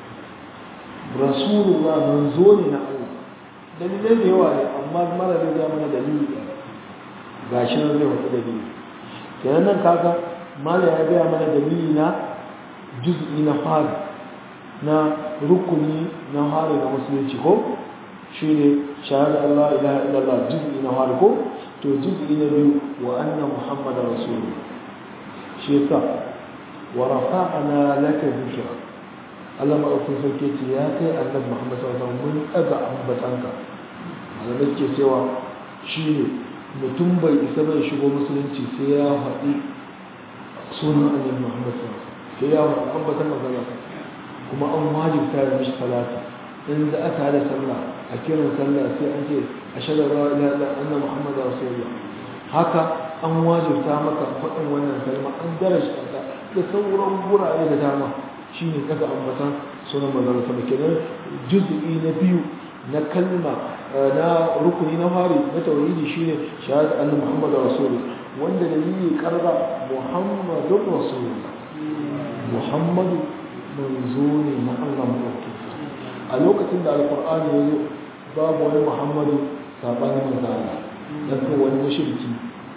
رسول الله منزول Allah dalilai da yawa ne amma mara da ya mana dalili ga shi nan zai wata dalili kenan nan kaga mala ya gaya mana dalili na juz'i na fari na rukuni na fari na musulunci ko shi ne shahada Allah ilaha illallah juz'i na fari ko to juz'i na biyu wa anna muhammad rasulullah shi yasa wa rafa'ana laka dhikra Allah maɗaukin sarki ce ya kai annabi Muhammad sallallahu alaihi wasallam mun ɗaga ambatanka malamai ke cewa shi ne mutum bai isa bai shigo musulunci sai ya faɗi sunan annabi Muhammad sallallahu alaihi wasallam sai ya faɗi ambatan magana kuma an wajibta da mishi salati in da aka hada sallah a kiran sallah sai an ce ashhadu an la ilaha illa anna muhammadar rasulullah haka an wajibta maka faɗin wannan kalma an darasta ta da sauran gurare da dama shi ne daga ambatan sunan manzon sama kenan juz'i na biyu na kalma na rukuni na fari na tauhidi shine shahada annabi Muhammadu rasulullah wanda da yi karba Muhammadur rasulullah Muhammadu manzo ne na Allah madauki a lokacin da alqur'ani ya zo babu wani Muhammadu sabanin manzo Allah dan ko wani mushriki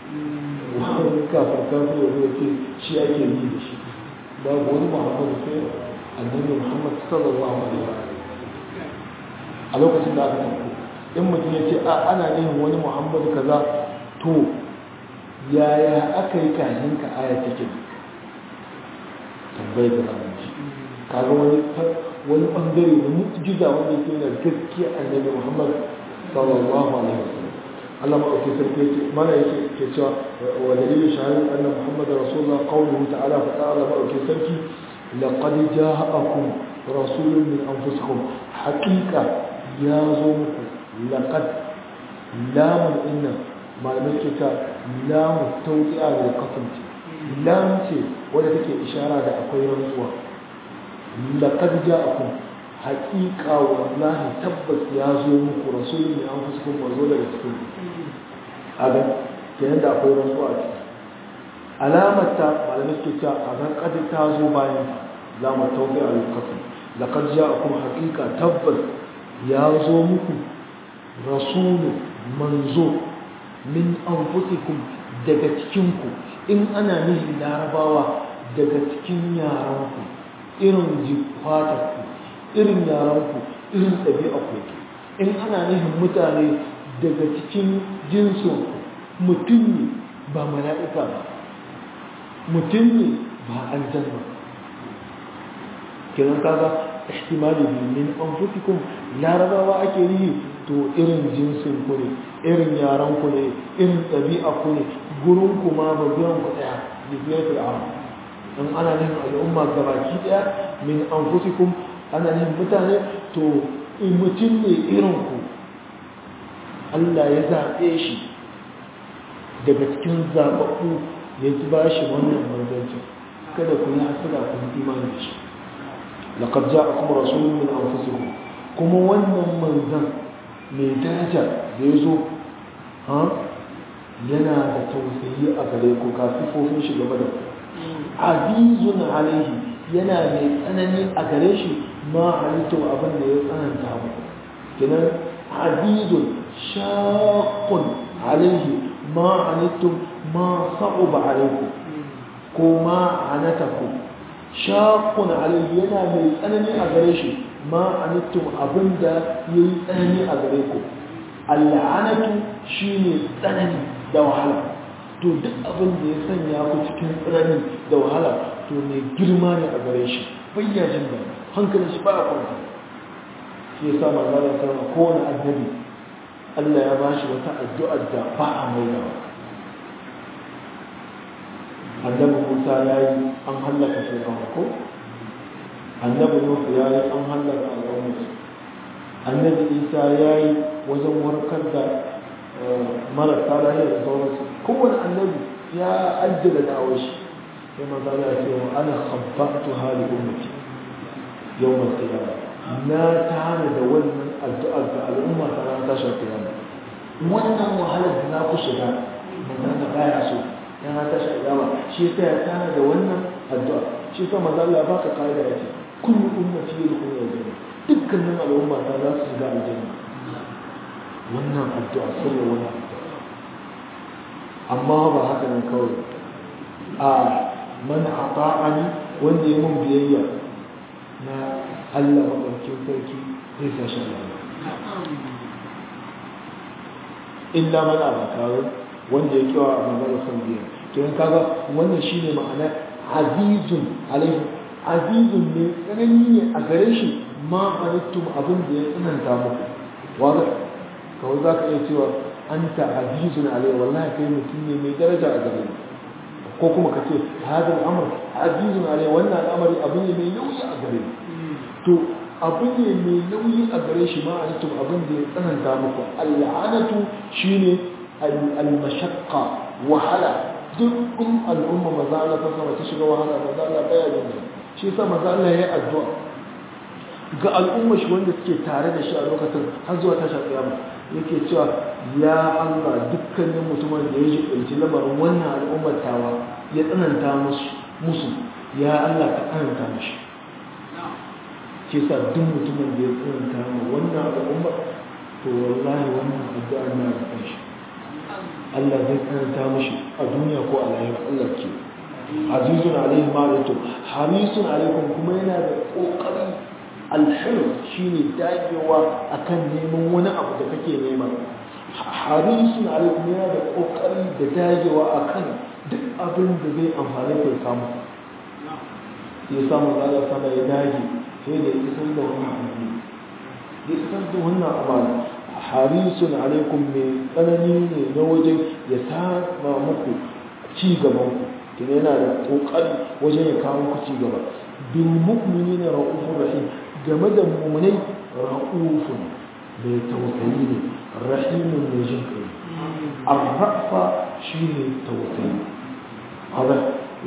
wani kafir kafir ya zo ce shi ake yi da shi babu wani muhammadu sai annabi muhammad sallallahu alaihi wa a lokacin da aka tafi in mutum ya ce a ana neman wani muhammadu kaza to yaya aka yi kayan ka aya take tambayar da zamu ji kaga wani wani bangare da mu'jiza wanda yake da gaskiya annabi muhammad sallallahu alaihi wa sallam Allah maɗauki sarki yake mana yake ke cewa wa dalilin shahadar annan Muhammad Rasulullah qawluhu ta'ala fa ta'ala maɗauki sarki laqad ja'akum rasulun min anfusikum haqiqa ya zo muku laqad lamun inna malamai ke ta lamu tawti'a da kasance lam ce wadda take ishara da akwai rantsuwa laqad ja'akum haƙiƙa wallahi tabbas ya zo muku rasulun min anfusikum wa zo daga cikin aga kenan da akwai rantsuwa a ciki alamar ta malamai suke cewa a ran kadin ta zo bayan lamar taubi a lokacin laqad ja'akum haqiqa tabbas ya zo muku rasulu manzo min anfusikum daga cikin ku in ana nihin larabawa daga cikin yaranku irin jifatarku irin yaranku irin ɗabi'arku in ana nihin mutane daga cikin jinsinku mutum ne ba mala'ika ba mutum ne ba aljanna kiran kaga ihtimali min anfusikum larabawa ake yi to irin jinsin ku ne irin yaran ku ne irin ɗabi'a ku ne gurin ku ma ba biyan ku ɗaya da biyar fir'aun in ana nihin al'umma gabaki ɗaya min anfusikum ana nihin mutane to mutum ne irin ku Allah ya zaɓe shi daga cikin zaɓaɓɓu ya ji ba shi wannan manzancin kada ku yi hasada ku yi imani da shi laqad ja'akum rasulun min anfusikum kuma wannan manzan mai daraja da ya zo ha yana da tausayi a gare ku ga sifofin shi game da ku azizun alaihi yana mai tsanani a gare shi ma halittu abin da ya tsananta muku kinan azizun shaqqun alaihi ma anittum ma sa'uba alaikum ko ma anatakum shaqqun alaihi yana mai tsanani a gare shi ma anittum abinda yayi tsanani a gare ku al'anatu shine tsanani da wahala to duk abin da ya sanya ku cikin tsanani da wahala to mai girma ne a gare shi bayyajin da hankalin shi ba a kwanta shi ya sa manzana sama kowane annabi Allah ya ba shi wata addu'ar da ba a mai da annabi Musa ya yi an hallaka shi a ko annabi Nuhu ya yi an hallaka al'ummar annabi Isa ya yi wajen warkar da marasa lahiya da sauransu kowane annabi ya addala da'awar shi sai maza ya ce wa ana khabbatu hali ummati yawmal qiyamah na tana da wannan addu'ar da al'umma ta ran tashar kiyama wannan wahalar da na ku shiga manzon da baya so ya na tashar kiyama shi yasa ya tana da wannan addu'a shi yasa manzo Allah ya baka kaida yace kullu ummati yadkhulu aljanna dukkanin al'umma ta za su shiga aljanna wannan addu'a sai wannan addu'a amma ba haka nan kawai a man ata'ani wanda ya mun biyayya na Allah maɗaukin sarki zai sa shi illa man abakaru wanda ya kiwa a magana son biya kiran kaga wannan shine ma'ana azizun alaihi azizun ne tsanani ne a gare shi ma anittum abin da ya tsananta muku wanda kawai za ka iya cewa anta azizun alaihi wallahi kai mutum ne mai daraja a gare ko kuma ka ce hadal amr azizun alaihi wannan al'amari abin ne mai nauyi a gare to abu ne mai nauyi a gare shi ma antum abin da ya tsananta muku al'anatu shine al-mashaqqa wahala duk in al'umma maza Allah ta sama ta shiga wahala maza Allah baya jin shi yasa maza Allah ya yi addu'a ga al'umma shi wanda suke tare da shi a lokacin har zuwa tashar kiyama yake cewa ya Allah dukkanin mutumin da ya ji ɗauki lamarin wannan al'ummar tawa ya tsananta musu ya Allah ka tsananta mishi ke sa duk mutumin da ya tsananta ma wannan al'ummar to wallahi wannan addu'a na da kanshi Allah zai tsananta mishi a duniya ko a lahira Allah ke azizun alaihi ma da to harisun alaikum kuma yana da kokari alhir shine dagewa akan neman wani abu da kake nema harisun alaikum yana da kokari da dagewa akan duk abin da zai amfane ku samu ya samu zalla sama ya dage sai da isar da wannan abu ya isar da wannan amana harisun alaikum mai tsanani ne na wajen ya sama muku ci gaban ku kina yana da kokari wajen ya kawo ku ci gaba bil mu'minina ra'ufur rahim game da mu'minai ra'ufun mai tausayi ne rahimun mai jin kai arrafa shine tausayi hada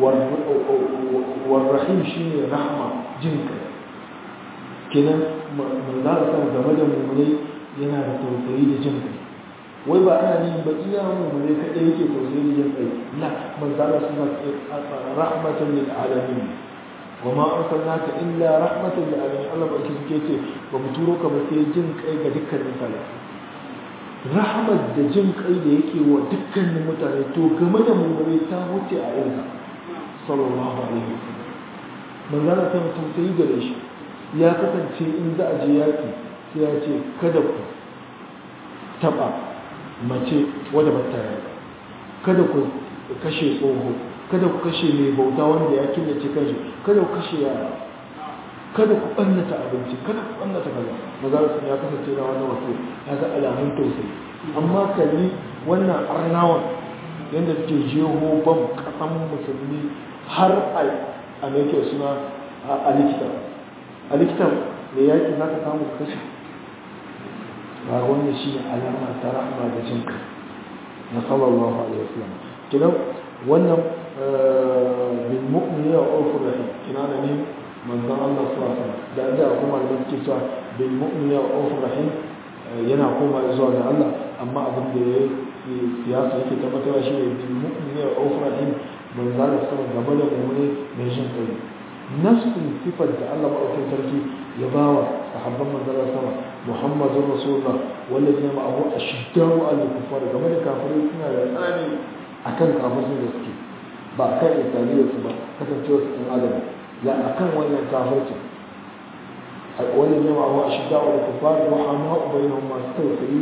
warrahim shine rahma jin kai kenan manzara sama game da mummunai yana da tausayi da jin kai wai ba ana yin ba iya mummunai kaɗai yake tausayi da jin kai la manzara suna rahmatan lil alamin wa ma arsalnaka illa rahmatan lil alamin Allah ba ki suke ce ba mu turo ka ba sai jin kai ga dukkanin mutane rahmat da jin kai da yake wa dukkanin mutane to game da mummunai ta wuce a irinsa sallallahu alaihi wasallam manzara sama tausayi gare shi ya kasance in za a je yaƙi sai ya ce kada ku taɓa mace wadda ba ta yaƙa kada ku kashe tsoho kada ku kashe mai bauta wanda ya killace kanshi kada ku kashe yara kada ku ɓannata abinci kada ku ɓannata kaza mazarasun ya kasance na wannan wasu ya ga alamun tausayi amma kalli wannan arnawan yadda suke jeho bam ƙasan musulmi har a mai suna a likita a likitan da yaƙi za ka samu kashe ba wannan shi ne alama ta rahama da jin kai na sallallahu alaihi wasallam kidan wannan bil mu'mini wa awfur rahim kina da ne manzon Allah sallallahu alaihi wasallam da da kuma da suke cewa bil mu'mini wa awfur rahim yana koma zuwa ga Allah amma abin da ya siyasa yake tabbatarwa shi ne bil mu'mini wa awfur rahim manzon Allah sallallahu alaihi wasallam gaba da mu'mini mai jin kai nafsin sifar da Allah maɗaukin sarki ya ba wa sahabban manzalar sama muhammadun rasulullah wanda ne ma abu a shiddaru a kufar game da kafirai suna da tsanani a kan kafirai da suke ba a kan italiyar su ba kasancewa su ɗan adam ya a kan wannan kafirci wanda ne ma abu a shiddaru a kufar da hama ubayin masu tausayi ne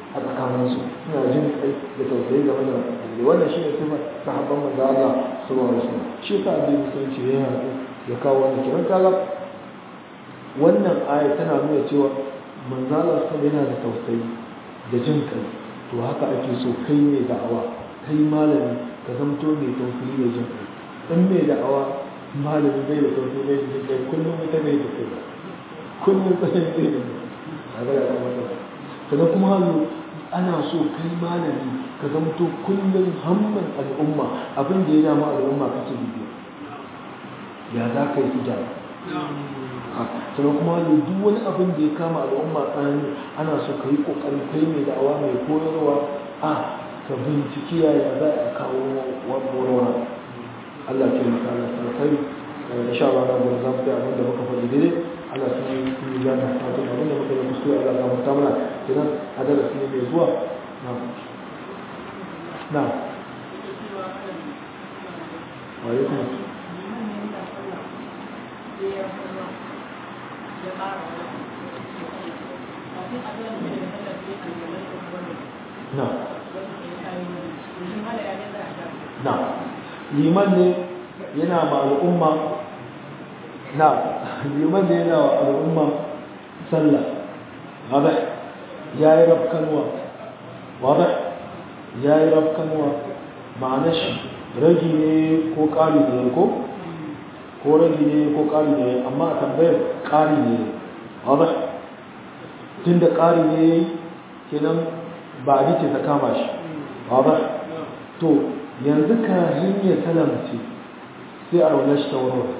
a tsakaninsu suna jin kai da tausayi game da musulmi wannan shi ne sifar sahabban manzo Allah sallallahu alaihi wasallam shi yasa addini musulunci ya haɗu ya kawo wannan kiran kaga wannan aya tana nuna cewa manzo Allah sallallahu yana da tausayi da jin kai to haka ake so kai ne da'awa kai malami ka zamto mai tausayi da jin kai in mai da'awa malami bai da tausayi bai da jin kai kullum ita bai da kai kullum tsayin bai da kai a ga ya kuma sannan kuma hannu ana so kai malami ka zamto kullum hamman al'umma abin da ya dama al'umma kake bibiya ya za ka yi hijab sannan kuma hannu duk wani abin da ya kama al'umma tsanani ana so ka yi ƙoƙari kai mai da'awa mai koyarwa a ka binciki yaya za a kawo warwara Allah ke maka Allah sarkai insha Allah na gudu za mu ga abin da muka faɗi daidai Allah sun yi sun yi gana ta tun abin da muka yi kuskure Allah ga mutum mana kenan a darasi ne mai zuwa na na wa alaikum na na liman ne yana ma al'umma na liman ne yana wa al'umma sallah wadda ya yi rafkanuwa wadda ya yi rafkanuwa ma'ana shi ragi ne ko ƙari ne ko ko ragi ne ko ƙari ne amma a tambayar ƙari ne wadda tun da ƙari ne kenan ba a ce ta kama shi wadda to yanzu ka hanyar salamci sai a raunar shi ta warware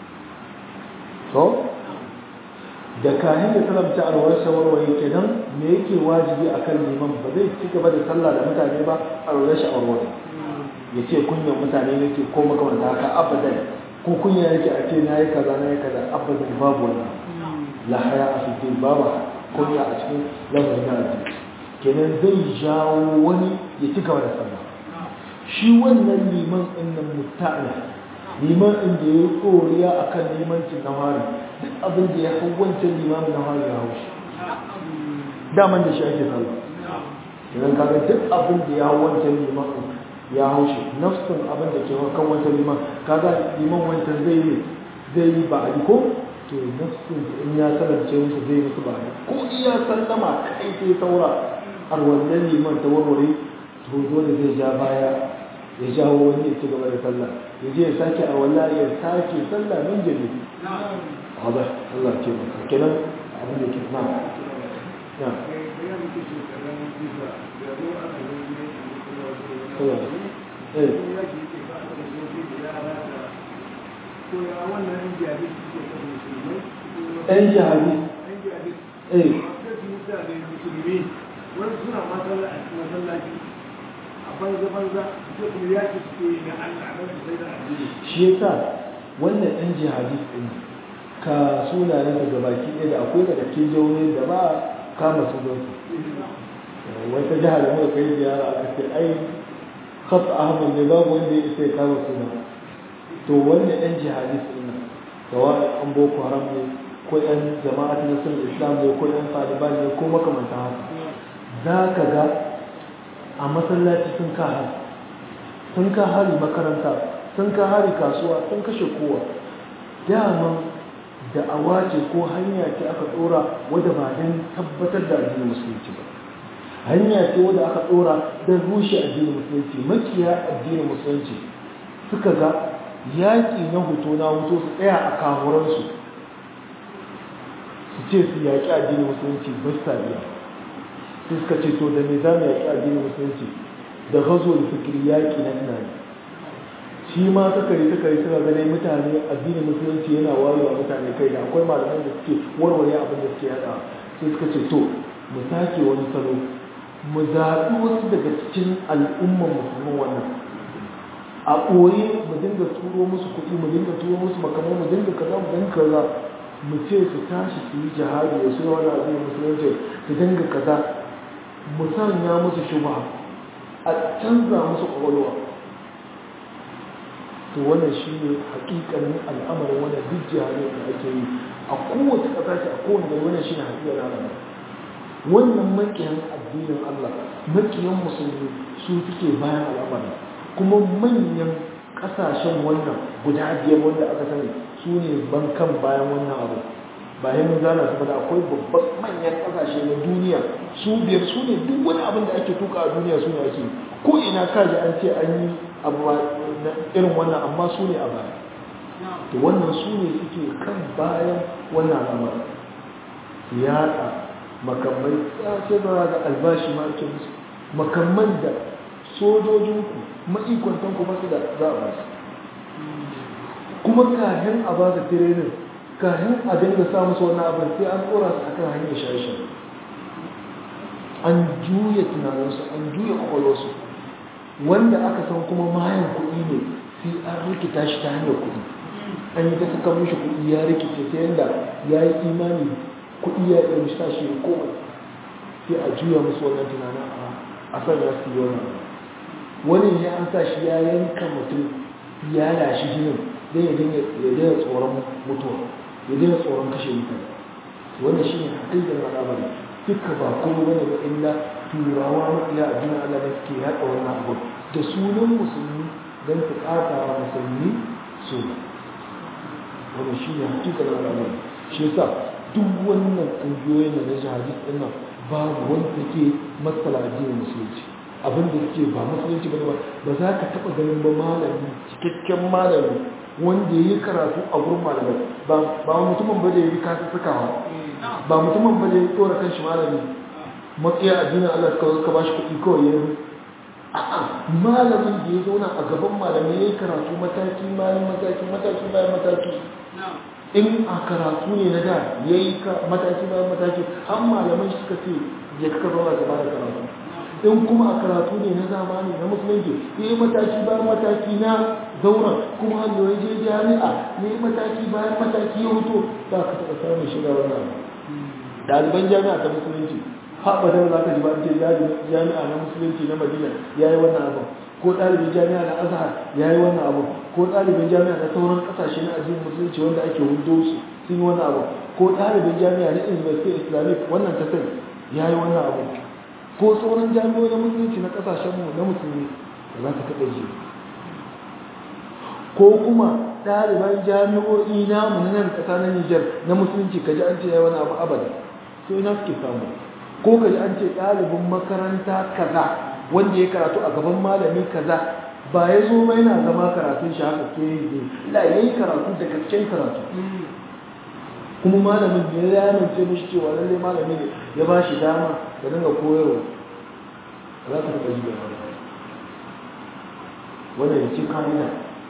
to da kayan da salamci a raunar shi ta warware kenan me yake wajibi a kan liman ba zai ci gaba da sallah da mutane ba a raunar shi a warware ya ce kunyan mutane nake ko makamanta haka abadan ko kunya yake a ce na yi kaza na yi kaza abadan babu wannan la haya a cikin babu kunya a cikin lamarin na addini kenan zai jawo wani ya ci gaba da sallah shi wannan liman ɗin nan mutane liman ɗin da ya koriya a kan limancin na hari duk abin da ya hau wancan limamin na hari ya hau shi daman da shi ake sallah idan kaga duk abin da ya hau wancan liman ya hau shi nafsin abin da ke kan wancan liman kaga liman wancan zai yi zai yi ba a ko to nafsin in ya sanarce musu zai musu ba ko iya sallama kai sai saura har wannan liman ta warware to dole zai ja baya ya jawo wani ya ci gaba da sallah ya je ya sake a walla ya sake sallah min jabi hada Allah ce maka kenan abin da ke na na eh ɗan jihadi eh wani suna masallaci banza-banza sai kuma ya ce suke na Allah don su sai da addini. shi yasa wannan ɗan jihadi ɗin ka sunayen daga baki ɗaya da akwai daga cikin jihohin da ba kama su don su wata jihar da muka kai ziyara aka ce ai khat ahmad ne babu wanda ya isa ya kama suna to wannan ɗan jihadi ɗin nan sawa an boko haram ne ko ɗan jama'at na sun islam ne ko ɗan taliban ne ko makamantan haka za ka ga a masallaci sun ka hari sun ka hari makaranta sun ka hari kasuwa sun kashe kowa dama da awace ko hanya ce aka tsora wadda ba don tabbatar da addinin musulunci ba hanya ce wadda aka tsora don rushe addinin musulunci makiya addinin musulunci suka ga yaƙi na hoto na hoto su tsaya a kamuransu su ce su yaƙi addinin musulunci ba su iya sai suka ce to da me za mu yaƙi addinin musulunci da gazo da fikiri yaƙi na tunani shi ma sakari sakari suna ganin mutane addinin musulunci yana wayewa mutane kai da akwai malaman da suke warware abin da suke yada sai suka ce to mu sake wani salo mu zaɓi wasu daga cikin al'umman musulmin wannan a ɓoye mu dinga turo musu kuɗi mu dinga turo musu makamai mu dinga kaza mu dinga kaza mu ce su tashi su yi jihadi da su wani addinin musulunci su dinga kaza mu sanya musu shubha a canza musu ƙwaƙwalwa to wannan shi ne hakikanin al'amarin wannan duk jihadin da ake yi a kowace ƙasa ce a kowane gari wannan shi ne hakikar al'amarin wannan makiyan addinin Allah makiyan musulmi su suke bayan al'amari kuma manyan kasashen wannan guda biyar wanda aka sani su ne bankan bayan wannan abu bayan mun zana su da akwai babban manyan kasashe na duniya su biyar su ne duk wani abin da ake tuka a duniya su ne ake ko ina kaji an ce an yi abu irin wannan amma su ne a baya to wannan su ne suke kan bayan wannan al'amari yaɗa makamai sai ba ga albashi ma ake musu makamman da sojojinku ma'ikwantanku ba su da za a basu kuma kahin a ba su tirenin kahin a dinga sa musu wannan abin sai an tsora su akan hanyar shaye an juya tunaninsu an juya kwakwalwarsu wanda aka san kuma mayan kuɗi ne sai an rikita shi ta hanyar kuɗi an yi ta saka mishi kuɗi ya rikice ta yadda ya yi imani kuɗi ya ɗaya sa shi ya koma sai a juya musu wannan tunanin a sanya su yi wannan wani ne an sa shi ya yanka mutum ya lashi jinin don ya daina tsoron mutuwa ya daina tsoron kashe mutane wannan shi ne haƙiƙar al'amari duka ba kuma wani ba illa turawa maƙiya a juna Allah da suke haɗa wannan abu da sunan musulmi don su ƙata wa musulmi suna wannan shi ne haƙiƙar al'amari shi yasa duk wannan ƙungiyoyin da na jihadis ɗin nan babu wanda take matsala addinin musulunci abin da suke ba musulunci ba ba ba za ka taɓa ganin ba malami cikakken malami wanda ya yi karatu a gurin malamai ba mutumin ba da ya yi kasu sukawa ba mutumin ba da ya tsora kan shi malami matsaya addinin Allah suka suka ba shi kuɗi kawai ya yi a'a malamin da ya zauna a gaban malamai ya yi karatu mataki bayan mataki mataki bayan mataki in a karatu ne na da ya yi mataki bayan mataki har malamai suka ce ya kaka zauna gaba da karatu in kuma a karatu ne na zamani na musulunci ya yi mataki bayan mataki na zauna kuma hannu ya je jami'a ya yi mataki bayan mataki ya wuto ba ka taɓa samun shiga wannan ɗaliban jami'a ta musulunci haɓa da za ka ji ba ce jami'a na musulunci na madina ya yi wannan abin ko ɗalibin jami'a na azhar ya yi wannan abin ko ɗalibin jami'a na sauran ƙasashe na addinin musulunci wanda ake hudo su sun yi wannan abin ko ɗalibin jami'a na university islamic wannan ta sani ya yi wannan abin ko sauran jami'o'i na musulunci na ƙasashenmu na musulmi da za ka taɓa ji ko kuma ɗaliban jami'o'i namu na nan ƙasa na Nijar na musulunci ka ji an ce ya wani abu abada so ina suke samu ko ka ji an ce ɗalibin makaranta kaza wanda ya karatu a gaban malami kaza ba ya zo mai na zama karatun shi haka ke yi la ya yi karatu da gaskiyar karatu kuma malamin ya yamance mishi cewa lallai malami ne ya ba shi dama da dinga koyarwa za ka taɓa ji da wani wanda ya ce kamina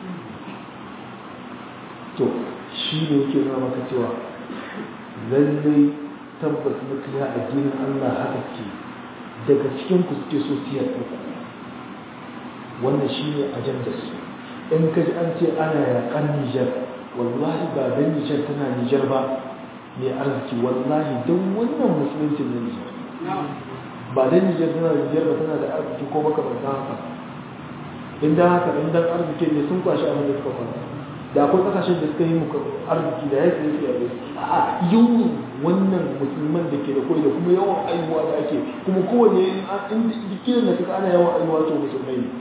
to shi ne yake nuna maka cewa lallai tabbas makiya addinin Allah haka ke daga cikin ku suke so siyar ku wannan shi ne ajandar su in ka ji an ce ana yaƙan Nijar wallahi ba dan Nijar tana Nijar ba mai arziki wallahi don wannan musulunci na Nijar ba dan Nijar tana Nijar ba tana da arziki ko makamantan haka in da haka in dan arziki ne sun kwashi abin da suka kwanta da akwai kasashen da suka yi muku arziki da yake yake yabe a yawan wannan musulman da ke da koyi da kuma yawan aihuwa da ake kuma kowane inda kiran da kaga ana yawan aihuwa to musulmai ne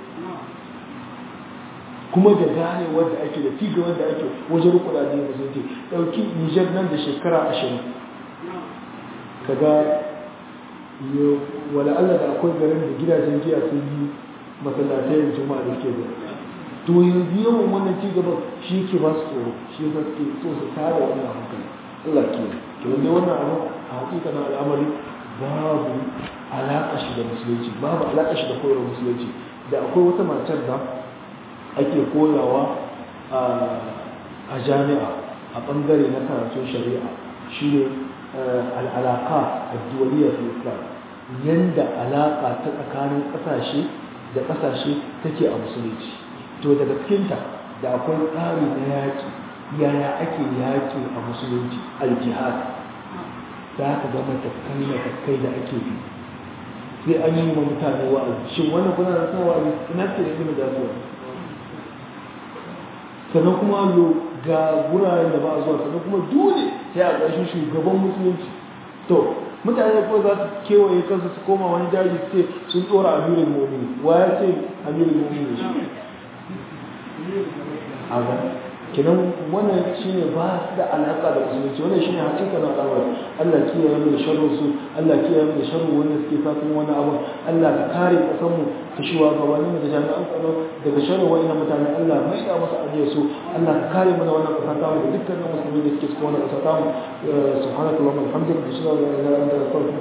kuma da gane wanda ake da ci gaban da ake wajen rukuna da musulunci dauki Nijar nan da shekara ashirin kaga wala Allah da akwai garin da gidajen giya sun yi masallatai juma'a da ke da to yanzu yawan wannan cigaban shi ke ba su tsoro shi ba ke so su tara wannan hankali Allah ke to yanzu wannan abu a hakika na al'amari babu alaƙa shi da musulunci babu alaƙa shi da koyarwar musulunci da akwai wata matar da ake koyawa a jami'a a ɓangare na karatun shari'a shi ne al'alaka a duwaliyar islam yanda alaƙa ta tsakanin ƙasashe da ƙasashe take a musulunci to daga cikinta da akwai tsari na yaƙi yaya ake yaƙi a musulunci aljihad za ka ga matakai matakai da ake bi sai an yi wa mutane wa'azi shin wannan kuna da sawa wa'azi ina ce da ilimin da su sannan kuma lo ga guraren da ba a zuwa sannan kuma dole sai a ƙarshen shugaban musulunci to mutane ko za su kewaye kansu su koma wani daji su ce sun tsora amirin mu'mini wa ya ce amirin mu'mini shi a ga kinan wannan shine ba su da alaka da musulunci wannan shine hakika na al'amari Allah kiyaye mu da sharrin su Allah kiyaye mu da sharrin wanda suke sa kuma wani abu Allah ka kare kasan mu ta shiwa ga wani da jami'an tsaro daga sharrin wa'annan mutane Allah mai da masa ajiyar su Allah ka kare mu da wannan kasa ta mu da dukkanin musulmi da suke cikin wannan kasa ta mu subhanallahi wa bihamdihi ashhadu an la ilaha illa anta astaghfiruka